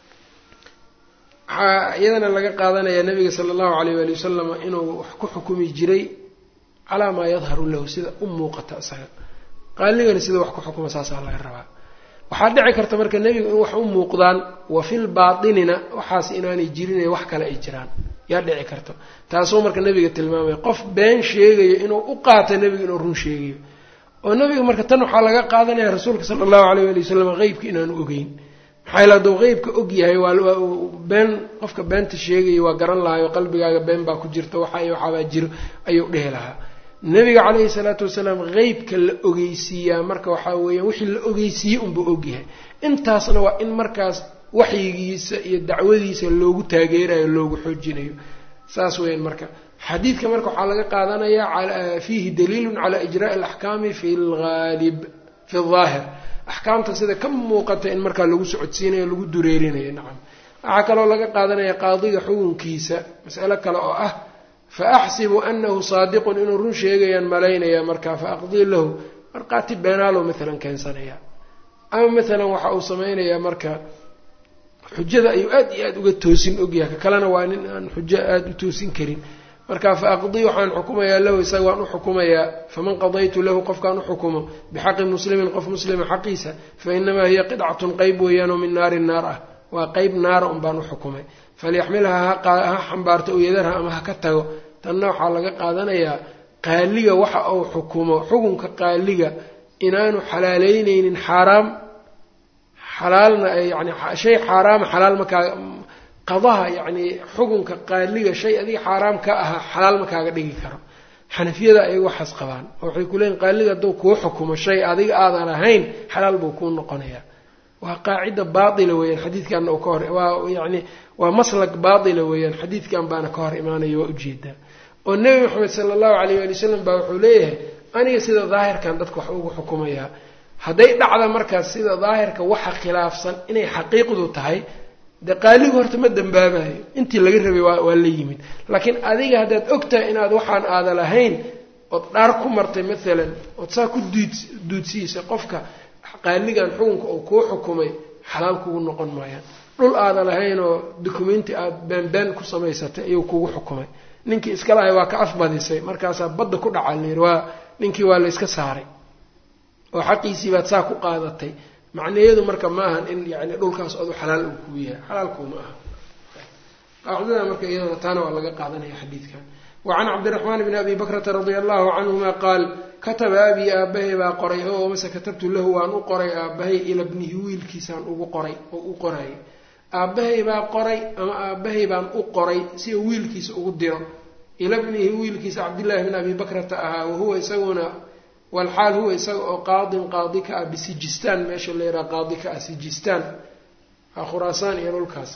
waxaa iyadana laga qaadanayaa nabiga sala allahu alayh waali wasalam inuu wax ku xukumi jiray calaa maa yadharu lahu sida u muuqata isaga qaaligana sida wax ku xukuma saasaa laga rabaa waxaa dhici karta marka nebigu in wax u muuqdaan wa fil baatinina waxaas inaanay jirin wax kale ay jiraan yaa dhici karta taasuu marka nebiga tilmaamaya qof been sheegayo inuu u qaata nebiga inuu run sheegayo oo nebiga marka tan waxaa laga qaadanaya rasuulka sala allahu alayh waali wasalam qeybka inaanu ogeyn maxaa yale hadduu qeybka og yahay waa been qofka beenta sheegaya waa garan lahayo qalbigaaga been baa ku jirta waxa iyo waxaabaa jiro ayuu dhehi lahaa nabiga caleyhi salaatu wasalaam qeybka la ogeysiiyaa marka waxaa weeyaan wixii la ogeysiiyey unbuu ogyahay intaasna waa in markaas waxyigiisa iyo dacwadiisa loogu taageerayo loogu xoojinayo saas weeyaan marka xadiidka marka waxaa laga qaadanayaa fiihi daliilun calaa ijraai alaxkaami fi laalib fi ldaahir axkaamta sida ka muuqata in markaa lagu socodsiinayo lagu dureerinayo nacam waxaa kaloo laga qaadanaya qaadiga xukunkiisa mas'alo kale oo ah fa axsibu anahu saadiqun inuu run sheegayaan malaynaya markaa fa aqdii lahu markhaati beenaalow maalan keensanaya ama maalan waxa uu samaynayaa marka xujada ayuu aad iyo aad uga toosin ogyahay ka kalena waa nin aan xujo aada u toosin karin marka fa aqdii waxaan xukumayaa lahu isaga waan u xukumayaa faman qadaytu lahu qofkaan u xukumo bixaqi muslimin qof muslima xaqiisa fa inamaa hiya qidcatun qeyb weeyaanoo min naari naar ah waa qeyb naara un baan u xukumay falyaxmilha ha xambaarto u yadarha ama ha ka tago tanna waxaa laga qaadanayaa qaaliga waxa uu xukumo xukunka qaaliga inaanu xalaaleyneynin xaaraam xalaalna yani shay xaaraama xalaal makaa qadaha yacni xukunka qaaliga shay adiga xaaraam ka ahaa xalaal ma kaaga dhigi karo xanafiyada ayaga waxaas qabaan oo waxay ku leeyiin qaaliga hadduu kuu xukumo shay adiga aadan ahayn xalaal buu kuu noqonayaa waa qaacida baatila weeyaan xadiidkanna uu ka hor waa yacni waa maslak baatila weeyaan xadiidkan baana ka hor imaanaya waa ujeedaa oo nebi maxamed sala allahu calayh waali wasalam baa wuxuu leeyahay aniga sida daahirkan dadka wax ugu xukumayaa hadday dhacda markaas sida daahirka waxa khilaafsan inay xaqiiqdu tahay dee qaaligu horta ma dambaabayo intii laga rabay waa waa la yimid laakiin adiga haddaad ogtahay inaad waxaan aada lahayn ood dhaar ku martay maalan ood saa ku duud duudsiisay qofka qaaligan xukunka uu kuu xukumay xalaal kugu noqon maayaan dhul aada lahayn oo documenti aada beenbeen ku samaysatay ayuu kugu xukumay ninkii iska lahay waa ka afbadisay markaasaa badda ku dhaca layidhi waa ninkii waa la yska saaray oo xaqiisii baad saa ku qaadatay macnaheedu marka ma ahan in yani dhulkaas adu xalaal uu kuu yahay xalaalkuuma aha qaacidada marka iyadana taana waa laga qaadanaya xadiidkan wacan cabdiraxmaan bni abi bakrata radia allahu canhuma qaal kataba abii aabahay baa qoray oo mase katabtu lahu waan u qoray aabahay ila bnihi wiilkiisaan ugu qoray oo u qoray aabbahay baa qoray ama aabbahay baan u qoray si uu wiilkiisa ugu diro ila bnihi wiilkiisa cabdillaahi bni abi bakrata ahaa wahuwa isaguna walxaal huwa isaga oo qaadin qaadi ka ah bisijistaan meesha la yidhaha qaadi ka ah sijistaan waa khuraasaan iyo dhulkaas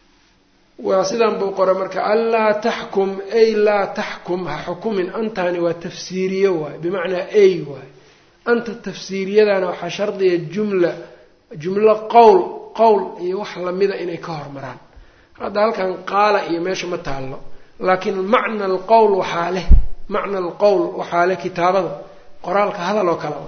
waa sidan buu qoray marka anlaa taxkum ay laa taxkum ha xukumin antani waa tafsiiriye waaye bimacnaa ay waaye anta tafsiiriyadana waxaa shardiya jumla jumlo qowl qowl iyo wax lamida inay ka hormaraan hadda halkan qaala iyo meesha ma taallo laakiin macna alqowl waxaa leh macna alqowl waxaa leh kitaabada qoraalka hadal oo kale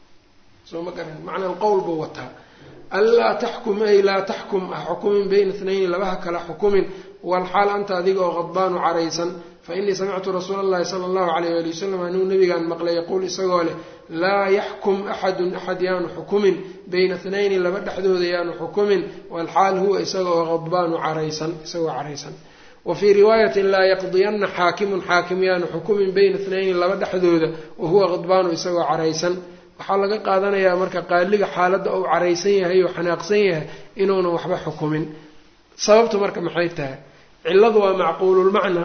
soo ma garan macna alqowl buu wataa anlaa taxkum ay laa taxkum ha xukumin bayna itnayni labaha kala xukumin walxaal anta adiga oo qadbaanu caraysan fa inii samictu rasuula allahi sala allahu alayh waali wasalam anuu nabigaan maqlay yaquul isagoo leh laa yaxkum axadun axad yaanu xukumin bayna itnayni laba dhexdooda yaanu xukumin walxaal huwa isaga oo qadbaanu caraysan isagoo caraysan wa fii riwaayatin laa yaqdiyanna xaakimun xaakim yaanu xukumin bayna itnayni laba dhexdooda wahuwa qadbaanu isagoo caraysan waxaa laga qaadanayaa marka qaaliga xaaladda uu caraysan yahay oo xanaaqsan yahay inuunan waxba xukumin sababtu marka maxay tahay cilladu waa macquululmacnaa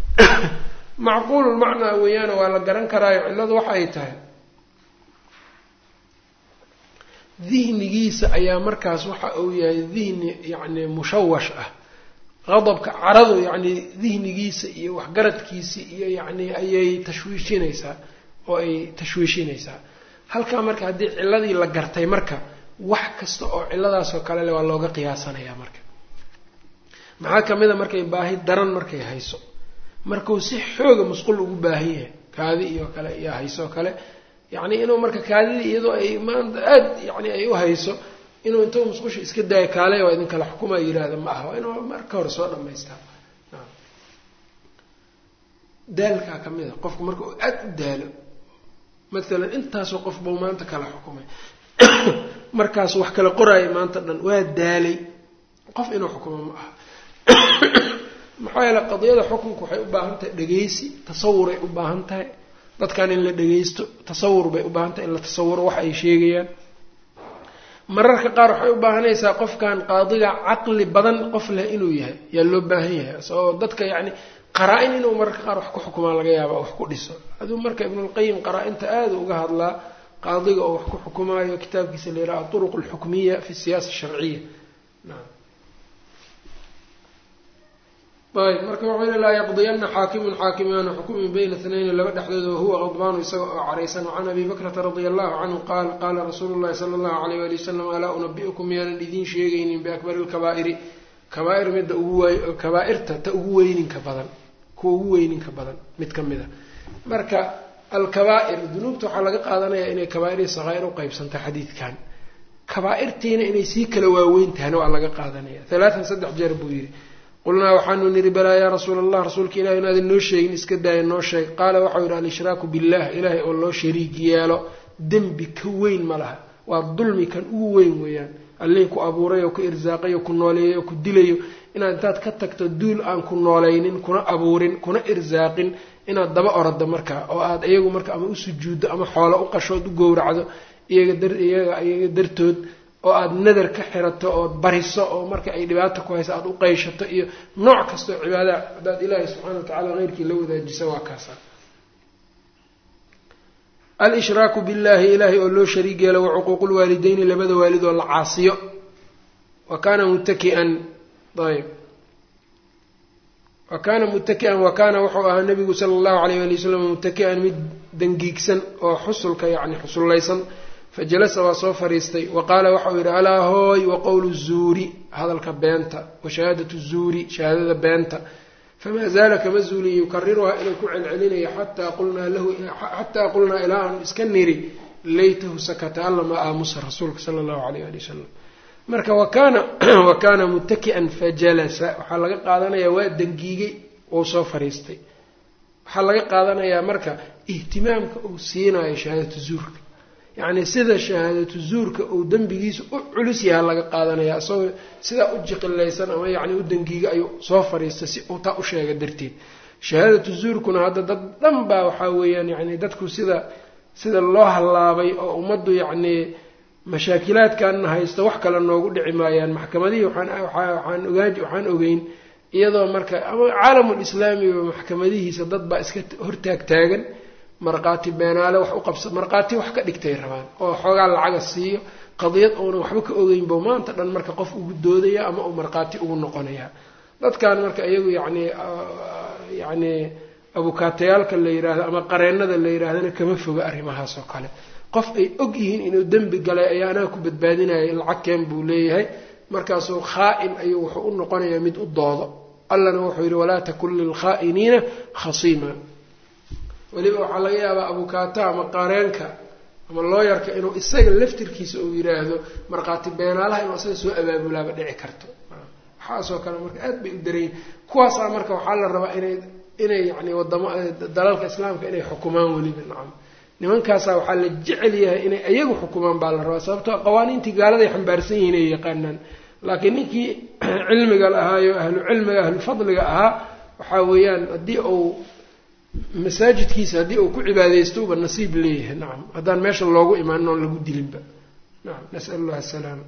macquululmacnaa weeyaana waa la garan karaayo cilladu waxa ay tahay dihnigiisa ayaa markaas waxa uu yahay dihni yacni mushawash ah qadabka caradu yacni dihnigiisa iyo waxgaradkiisa iyo yacni ayay tashwiishinaysaa oo ay tashwiishinaysaa halkaa marka haddii cilladii la gartay marka wax kasta oo cilladaasoo kale le waa looga qiyaasanayaa marka maxaa kamid a markay baahi daran markay hayso markuu si xooga musqul ugu baahan yahay kaadi iyo kale iyo haysoo kale yacni inuu marka kaadidii iyadoo ay maanta aada yani ay u hayso inuu intuu musqusha iska daayo kaale waa idin kala xukuma yidhaahda ma aha waa inuu marka hore soo dhamaystaa daalkaa ka mid a qofku marka uu aada u daalo maalan intaasoo qof buu maanta kala xukumay markaas wax kala qoraayo maanta dhan waa daalay qof inuu xukumo ma aha maxaa yeele qadiyada xukunka waxay u baahan tahay dhegeysi tasawuray u baahan tahay dadkan in la dhegeysto tasawur bay u baahan tahay in la tasawuro wax ay sheegayaan mararka qaar waxay u baahanaysaa qofkan qaadiga caqli badan qof leh inuu yahay yaa loo baahan yahay oo dadka yacni qaraa-in inuu mararka qaar wax ku xukumaa laga yaaba wax ku dhiso aduu marka ibnulqayim qaraa-inta aada uga hadlaa qaadiga oo wax ku xukumaayo kitaabkiisa la yidhaha aduruq alxukmiya fi siyaasa sharciya naam ayb marka wuxuu yili laa yaqdiyana xaakimun xaakimaanu xukumin bayna itnayni laba dhexdooda wahuwa qadbaanu isaga oo caraysan wacan abi bakrata radia allahu canhu qaal qaala rasuulu llahi sala allahu alayh wali wasalam alaa unabi'ukum miyaanan idiin sheegaynin biakbari lkabaa'iri kabaair midda ugu wey kabaa-irta ta ugu weyninka badan kuwa ugu weyninka badan mid ka mid a marka alkabaa'ir dunuubta waxaa laga qaadanayaa inay kabaa'irii sakaa'ir u qeybsanta xadiidkan kabaa-irtiina inay sii kala waaweyn tahayna waa laga qaadanaya halaatan saddex jeer buu yidhi qulnaa waxaanu nidhi balaa yaa rasuula allah rasuulka ilahi inaadan noo sheegin iska daaya noo sheeg qaala waxau yidhi al-ishraaku billah ilaahay oo loo shariig yeelo dembi ka weyn ma laha waa dulmi kan ugu weyn weeyaan allihii ku abuuray oo ku irsaaqay oo ku nooleeyay oo ku dilayo inaad intaad ka tagto duul aan ku noolaynin kuna abuurin kuna irsaaqin inaad daba orado markaa oo aad iyagu marka ama u sujuuddo ama xoolo u qashood u gowracdo iyaga dar iyaga iyaga dartood oo aada nadar ka xirato ood bariso oo marka ay dhibaata ku hayso aada u qeyshato iyo nooc kastoo cibaada haddaad ilaahay subxaana wa tacala heyrkii la wadaajisa waa kaasa al-ishraaku billahi ilaahay oo loo shariig yeelo wa cuquuqu lwaalideyni labada waalid oo la caasiyo wa kaana muttakian ayb wa kaana muttaki'an wa kaana wuxuu ahaa nabigu sala allahu alayh ali wasalam muttaki'an mid dangiigsan oo xusulka yacni xusullaysan fajalasa waa soo fariistay wa qaala waxau yidhi alaa hooy wa qowlu zuuri hadalka beenta wa shahaadatu zuuri shahaadada beenta famaa zaala kama zuulin yukariruhaa inuu ku celcelinayo xataa qulnaa lahu xataa qulnaa ilaa aanu iska niri laytahu sakata alla ma aamusa rasuulka sala allahu alayh ali wasalam marka wakaana wa kaana muttaki'an fajalasa waxaa laga qaadanayaa waa dangiigay ou soo fariistay waxaa laga qaadanayaa marka ihtimaamka uu siinayo shahaadatu zuurka yacni sida shahaadatu zuurka uu dembigiisa u culus yaha laga qaadanaya isagoo sidaa u jiqilaysan ama yacni u dangiiga ayuu soo fariistay si uu taa u sheega darteed shahaadatu zuurkuna hadda dad dhan baa waxaa weeyaan yacni dadku sida sida loo hallaabay oo ummaddu yacnii mashaakilaadkanna haysta wax kale noogu dhici maayaan maxkamadihii waxaan ogaan waxaan ogeyn iyadoo marka ama caalamul islaamiba maxkamadihiisa dad baa iska hortaag taagan markhaati beenaale wax u qabsa markhaati wax ka dhigtay rabaan oo xoogaa lacaga siiyo qadiyad uunan waxba ka ogeynbo maanta dhan marka qof ugu doodaya ama uu markhaati ugu noqonaya dadkan marka iyagu yacnii yacnii abukaatayaalka la yidhaahdo ama qareennada la yidhaahdana kama foga arrimahaas oo kale qof ay og yihiin inuu dembi galay ayaa anaa ku badbaadinaya lacag keen buu leeyahay markaasuu khaa-in ayuu wuxuu u noqonayaa mid u doodo allana wuxuu yidhi walaa takun lilkhaa'iniina khasiima weliba waxaa laga yaabaa abukaata ama qareenka ama looyarka inuu isaga laftirkiisa uu yidhaahdo markhaati beenaalaha inuu isaga soo abaabulaaba dhici karto waxaasoo kale marka aad bay u darayin kuwaasaa marka waxaa la rabaa inay inay yani wadamo dalalka islaamka inay xukumaan weliba nacam nimankaasaa waxaa la jecel yahay inay iyagu xukumaan baa la rabaa sababtoo qawaaniintii gaaladay xambaarsan yihiin ay yaqaanaan laakiin ninkii cilmiga lahaayo ahlu cilmiga ahlu fadliga ahaa waxaa weeyaan haddii uu masaajidkiisa haddii uu ku cibaadaysto uba nasiib leeyahay nacam haddaan meesha loogu imaanin oon lagu dilinba nacam nasal allah asalaama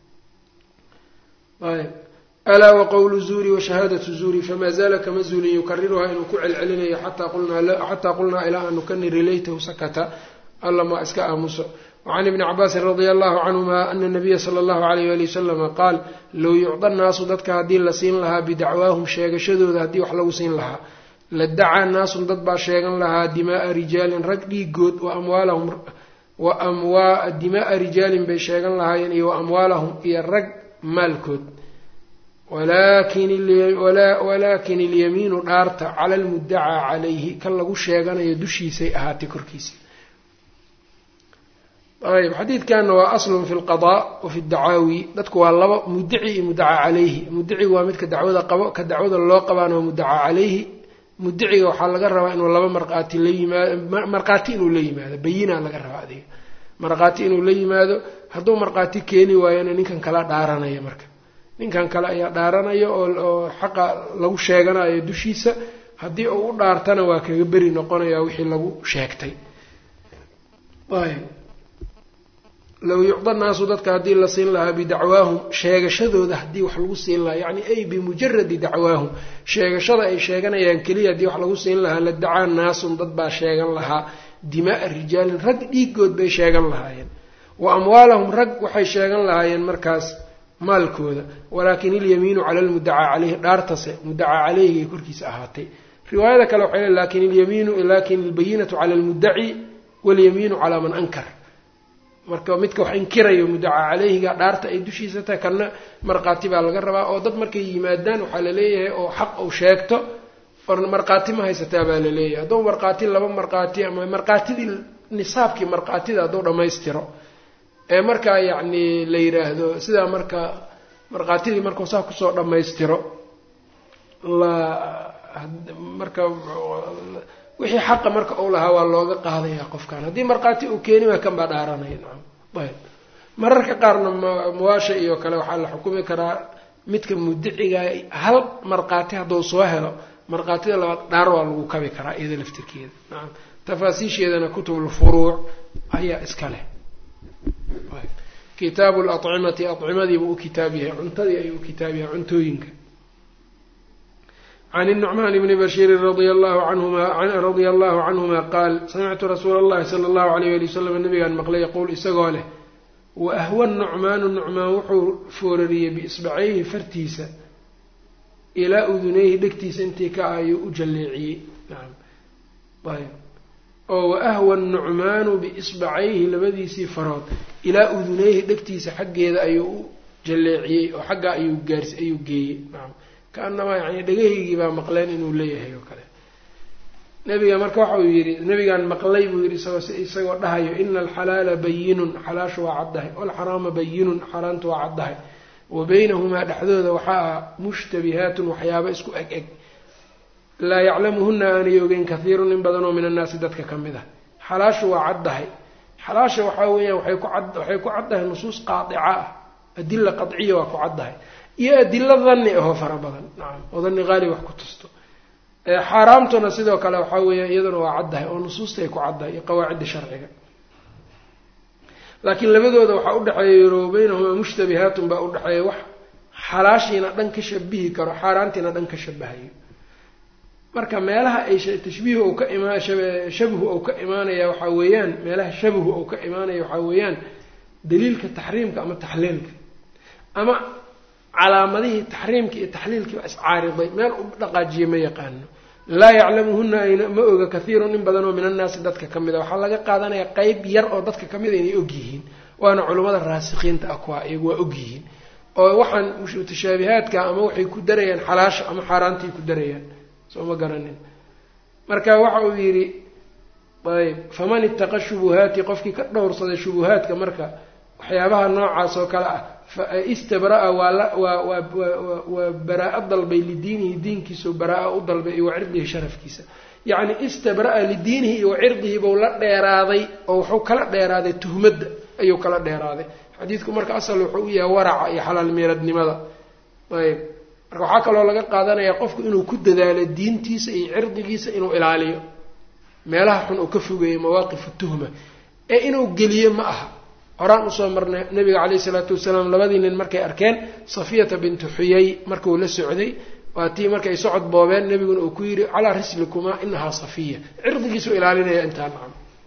ayb alaa waqowlu zuuri washahaadatu zuuri famaa zaala kama zuulin yukariruhaa inuu ku celcelinayo xataa qulnaa ilaa aanu ka niri laytahu sakata alla maa iska aamuso wacan ibni cabaasin radia allahu canhuma ana nabiya sala allahu alayh ali wasalama qaal low yucda naasu dadka haddii la siin lahaa bidacwaahum sheegashadooda haddii wax lagu siin lahaa la dacaa naasun dad baa sheegan lahaa dimaaa rijaalin rag dhiigood wa amwaalahum wa amwa dimaaa rijaalin bay sheegan lahaayeen iyo wa amwaalahum iyo rag maalkood walaakin ilyamiinu dhaarta cala almuddacaa calayhi kan lagu sheeganayo dushiisay ahaatay korkiisa ayb xadiidkanna waa aslun fi lqadaa wa fi dacaawi dadku waa laba muddaci iyo muddacaa calayhi muddicigu waa midka dacwada qabo ka dacwada loo qabaana waa muddacaa calayhi muddaciga waxaa laga rabaa inuu laba markhaati la yimaado markhaati inuu la yimaado bayinaa laga rabaa adiga markhaati inuu la yimaado hadduu markhaati keeni waayona ninkan kala dhaaranaya marka ninkan kale ayaa dhaaranaya oo xaqa lagu sheeganayo dushiisa haddii uu u dhaartana waa kaga beri noqonaya wixii lagu sheegtay ayb low yucda naasu dadka haddii la siin lahaa bidacwaahum sheegashadooda haddii wax lagu siin lahaa yacni ay bimujaradi dacwaahum sheegashada ay sheeganayaan keliya haddii wax lagu siin lahaa la dacaa naasun dad baa sheegan lahaa dimaaa rijaalin rag dhiigood bay sheegan lahaayeen wa amwaalahum rag waxay sheegan lahaayeen markaas maalkooda walaakin ilyamiinu cala lmuddacaa caleyhi dhaartase muddacaa caleyhigay korkiisa ahaatay riwaayada kale waxay le lakin ilyamiinu lakin albayinatu cala almuddaci walyamiinu calaa man ankar marka midka wax inkirayo muddacaa caleyhiga dhaarta ay dushiisa tahay kana markhaati baa laga rabaa oo dad markay yimaadaan waxaa laleeyahay oo xaq uu sheegto or markhaati ma haysataa baa laleeyahay hadduu markhaati laba markhaati ama markhaatidii nisaabkii markhaatida hadduu dhammaystiro ee markaa yacni la yidhaahdo sidaa marka markhaatidii markuu saa kusoo dhammaystiro la marka wixii xaqa marka uu lahaa waa looga qaadaya qofkan haddii markhaati uu keeni waa kan baa dhaaranaya nacam ayb mararka qaarna mawaasha iyo kale waxaa la xukumi karaa midka mudiciga hal markhaati hadduu soo helo markhaatida labaad dhaar waa lagu kabi karaa iyada laftirkeeda nacam tafaasiisheedana kutubulfuruuc ayaa iska leh kitaabu lacimati acimadiibuu u kitaab yahay cuntadii ayuu u kitaab yahay cuntooyinka can النucmaan bni bashiiri radia allahu canhuma radia allahu canhuma qaal samictu rasuula اllahi sala اllahu alayh ali wasalam nabigaan maqlay yaquul isagoo leh waahwa nucmaanu nucmaan wuxuu foorariyey biisbacayhi fartiisa ilaa udunayhi dhegtiisa intii ka ayuu u jalleeciyey ayb oo waahwa nucmaanu biisbacayhi labadiisii farood ilaa udunayhi dhegtiisa xaggeeda ayuu u jalleeciyey oo xaggaa ayuu gaarsi ayuu geeyey kaanamaa yani dhagahaygii baa maqleen inuu leeyahay oo kale nabiga marka waxa uu yidhi nabigaan maqlay buu yidhi isagoo isagoo dhahayo ina alxalaala bayinun xalaashu waa caddahay walxaraama bayinun xaaraantu waa caddahay wa baynahumaa dhexdooda waxaa ah mushtabihaatun waxyaaba isku eg eg laa yaclamuhuna aanay ogeyn kahiirun in badanoo min annaasi dadka ka mid ah xalaashu waa caddahay xalaasha waxaa weeyaan waxay ku cad waxay ku caddahay nusuus qaadica ah adila qadciya waa ku caddahay iyo adilo danni ahoo fara badan nacam oo danni qaali wax ku tusto xaaraamtuna sidoo kale waxaa weeya iyaduna waa caddahay oo nusuustay ku caddahay iyo qawaacidda sharciga laakiin labadooda waxaa udhexeeya yaro baynahumaa mushtabihaatun baa udhexeeya wax xalaashiina dhan ka shabihi karo xaaraantiina dhan ka shabahayo marka meelaha ay tashbiihu ou ka imaa shabuhu ou ka imaanaya waxaa weeyaan meelaha shabuhu ou ka imaanaya waxaa weeyaan daliilka taxriimka ama taxliilka ama calaamadihii taxriimka iyo taxliilkii baa iscaariday meel u dhaqaajiye ma yaqaano laa yaclamuhuna ayna ma oga kahiirun in badanoo min annaasi dadka ka mid a waxaa laga qaadanaya qeyb yar oo dadka ka mid a inay ogyihiin waana culummada raasikiinta ah kuwa iyagu waa ogyihiin oo waxaan mutashaabihaadka ama waxay ku darayaan xalaasha ama xaaraantay ku darayaan soo ma garanin marka waxa uu yidhi ayb faman ittaqa shubuhaati qofkii ka dhowrsaday shubuhaadka marka waxyaabaha noocaas oo kale ah istabraa waa la waa waa waa baraa-a dalbay lidiinihi diinkiisao baraa-a u dalbay iyo wa cirdihi sharafkiisa yacni istabraa lidiinihi iyo wa cirdihi buu la dheeraaday oo wuxuu kala dheeraaday tuhmadda ayuu kala dheeraaday xadiidku marka asal wuxuu u yahay waraca iyo xalaal miiradnimada ayb marka waxaa kaloo laga qaadanayaa qofku inuu ku dadaalo diintiisa iyo cirdigiisa inuu ilaaliyo meelaha xun uu ka fogeeyo mawaaqifu tuhma ee inuu geliyo ma aha horaan usoo marnay nabiga caleyhi isalaatu wasalaam labadii nin markay arkeen safiyata bintu xuyay markuu la socday waa tii markay socod boobeen nabiguna uu ku yidhi calaa rislikumaa inahaa safiya cirdigiisuu ilaalinaya intaa nacam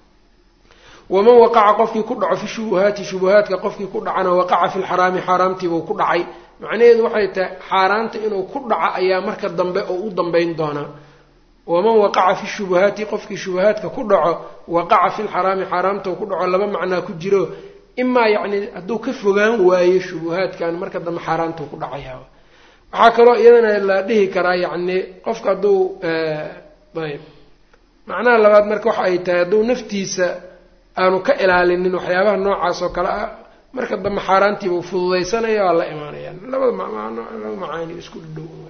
waman waqaca qofkii ku dhaco fi shubuhaati shubuhaadka qofkii ku dhacana waqaca fi lxaraami xaaraamtiibuu ku dhacay macnaheedu waxay tahay xaaraanta inuu ku dhaco ayaa marka dambe oo u dambeyn doonaa waman waqaca fi shubuhaati qofkii shubuhaadka ku dhaco waqaca fi lxaraami xaaraamta ku dhaco laba macnaa ku jiro imaa yacni hadduu ka fogaan waayo shubuhaadkan marka dambe xaaraanta ku dhacaya waxaa kaloo iyadana la dhihi karaa yacni qofka hadduu ayb macnaha labaad marka waxa ay tahay hadduu naftiisa aanu ka ilaalinin waxyaabaha noocaas oo kale ah marka dambe xaaraantiibuu fududaysanaya waa la imaanayaan labada laba macaani isku dhow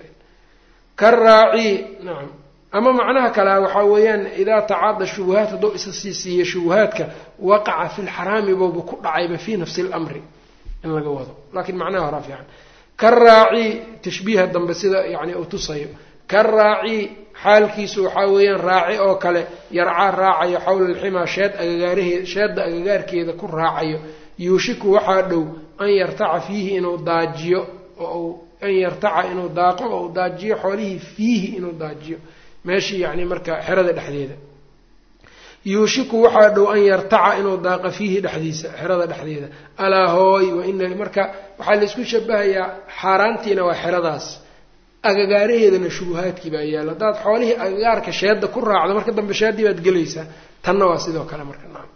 karaaci nacam ama macnaha kale waxaa weeyaan idaa tacaada shubuhaat hadduu isa sii siiyo shubuhaadka waqaca fi lxaraami booba ku dhacayba fii nafsi lamri in laga wado laakiin macnaha horaa fiican karaaci tashbiiha dambe sida yani uu tusayo karaaci xaalkiisu waxaa weeyaan raaci oo kale yarcaa raacayo xawla alximaa sheed agagaarahee sheedda agagaarkeeda ku raacayo yuushiku waxaa dhow an yartaca fiihi inuu daajiyo oo an yartaca inuu daaqo oo u daajiyo xoolihii fiihi inuu daajiyo meeshii yacni marka xerada dhexdeeda yuushiku waxaa dhow an yartaca inuu daaqa fiihi dhexdiisa xerada dhexdeeda alaa hooy waina marka waxaa laysku shabahayaa xaaraantiina waa xeradaas agagaaraheedana shubuhaadkii baa yaalla haddaad xoolihii agagaarka sheedda ku raacdo marka dambe sheeddii baad gelaysaa tanna waa sidoo kale marka nacam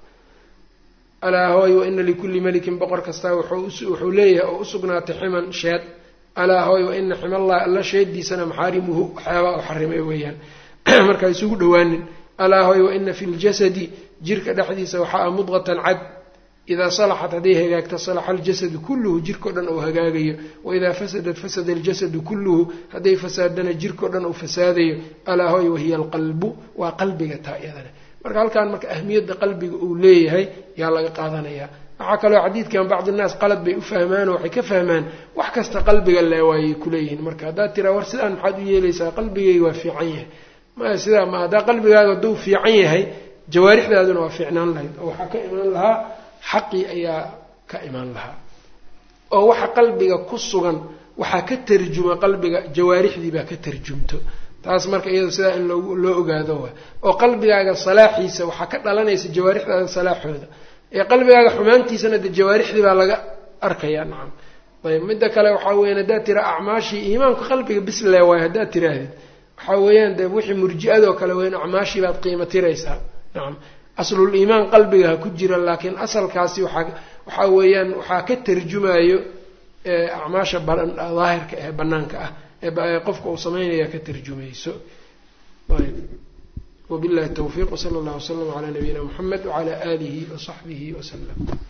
alaa hooy waina likulli melikin boqor kastaa wuxuu leeyahay oo usugnaatay ximan sheed alaa hooy waina ximallahi alla sheediisana maxaarimuhu waxyaabaa u xarimay weeyaan markaa isugu dhowaanin alaa hooy waina fi ljasadi jirka dhexdiisa waxaa a mudqatan cad idaa salaxat hadday hagaagto salaxa aljasadu kulluhu jirkao dhan uu hagaagayo waidaa fasadat fasada aljasadu kulluhu hadday fasaadana jirkao dhan uu fasaadayo alaa hooy wahiya alqalbu waa qalbiga taa iyadana marka halkaan marka ahmiyadda qalbiga uu leeyahay yaa laga qaadanayaa waxaa kaloo xadiidkan bacdi naas qalad bay u fahmaanoo waxay ka fahmaan wax kasta qalbiga le waayay kuleeyihiin marka haddaad tiraa war sidaan maxaad u yeelaysaa qalbigayga waa fiican yahay maya sidaa ma haddaa qalbigaaga hadduu fiican yahay jawaarixdaaduna waa fiicnaan lahayd oo waxaa ka imaan lahaa xaqii ayaa ka imaan lahaa oo waxa qalbiga ku sugan waxaa ka tarjuma qalbiga jawaarixdii baa ka tarjumto taas marka iyado sidaa in loo loo ogaado waay oo qalbigaaga salaaxiisa waxaa ka dhalanaysa jawaarixdaada salaaxooda ee qalbigaaga xumaantiisana dee jawaarixdii baa laga arkayaa nacam ayb midda kale waxaa weyan haddaad tira acmaashii iimaanku qalbiga bisle waay haddaad tiraahdid waxaa weeyaan dee wixii murji-adoo kale weyn acmaashii baad qiimo tiraysaa nacam aslul iimaan qalbiga ha ku jira laakiin asalkaasi waxaa waxaa weeyaan waxaa ka tarjumayo acmaasha daahirka ee banaanka ah ee qofka uu sameynaya ka tarjumayso ayb wabillahi tawfiiq wsala allah wslam calaa nabiyina muxamed wacala aalihi wasaxbihi wasalam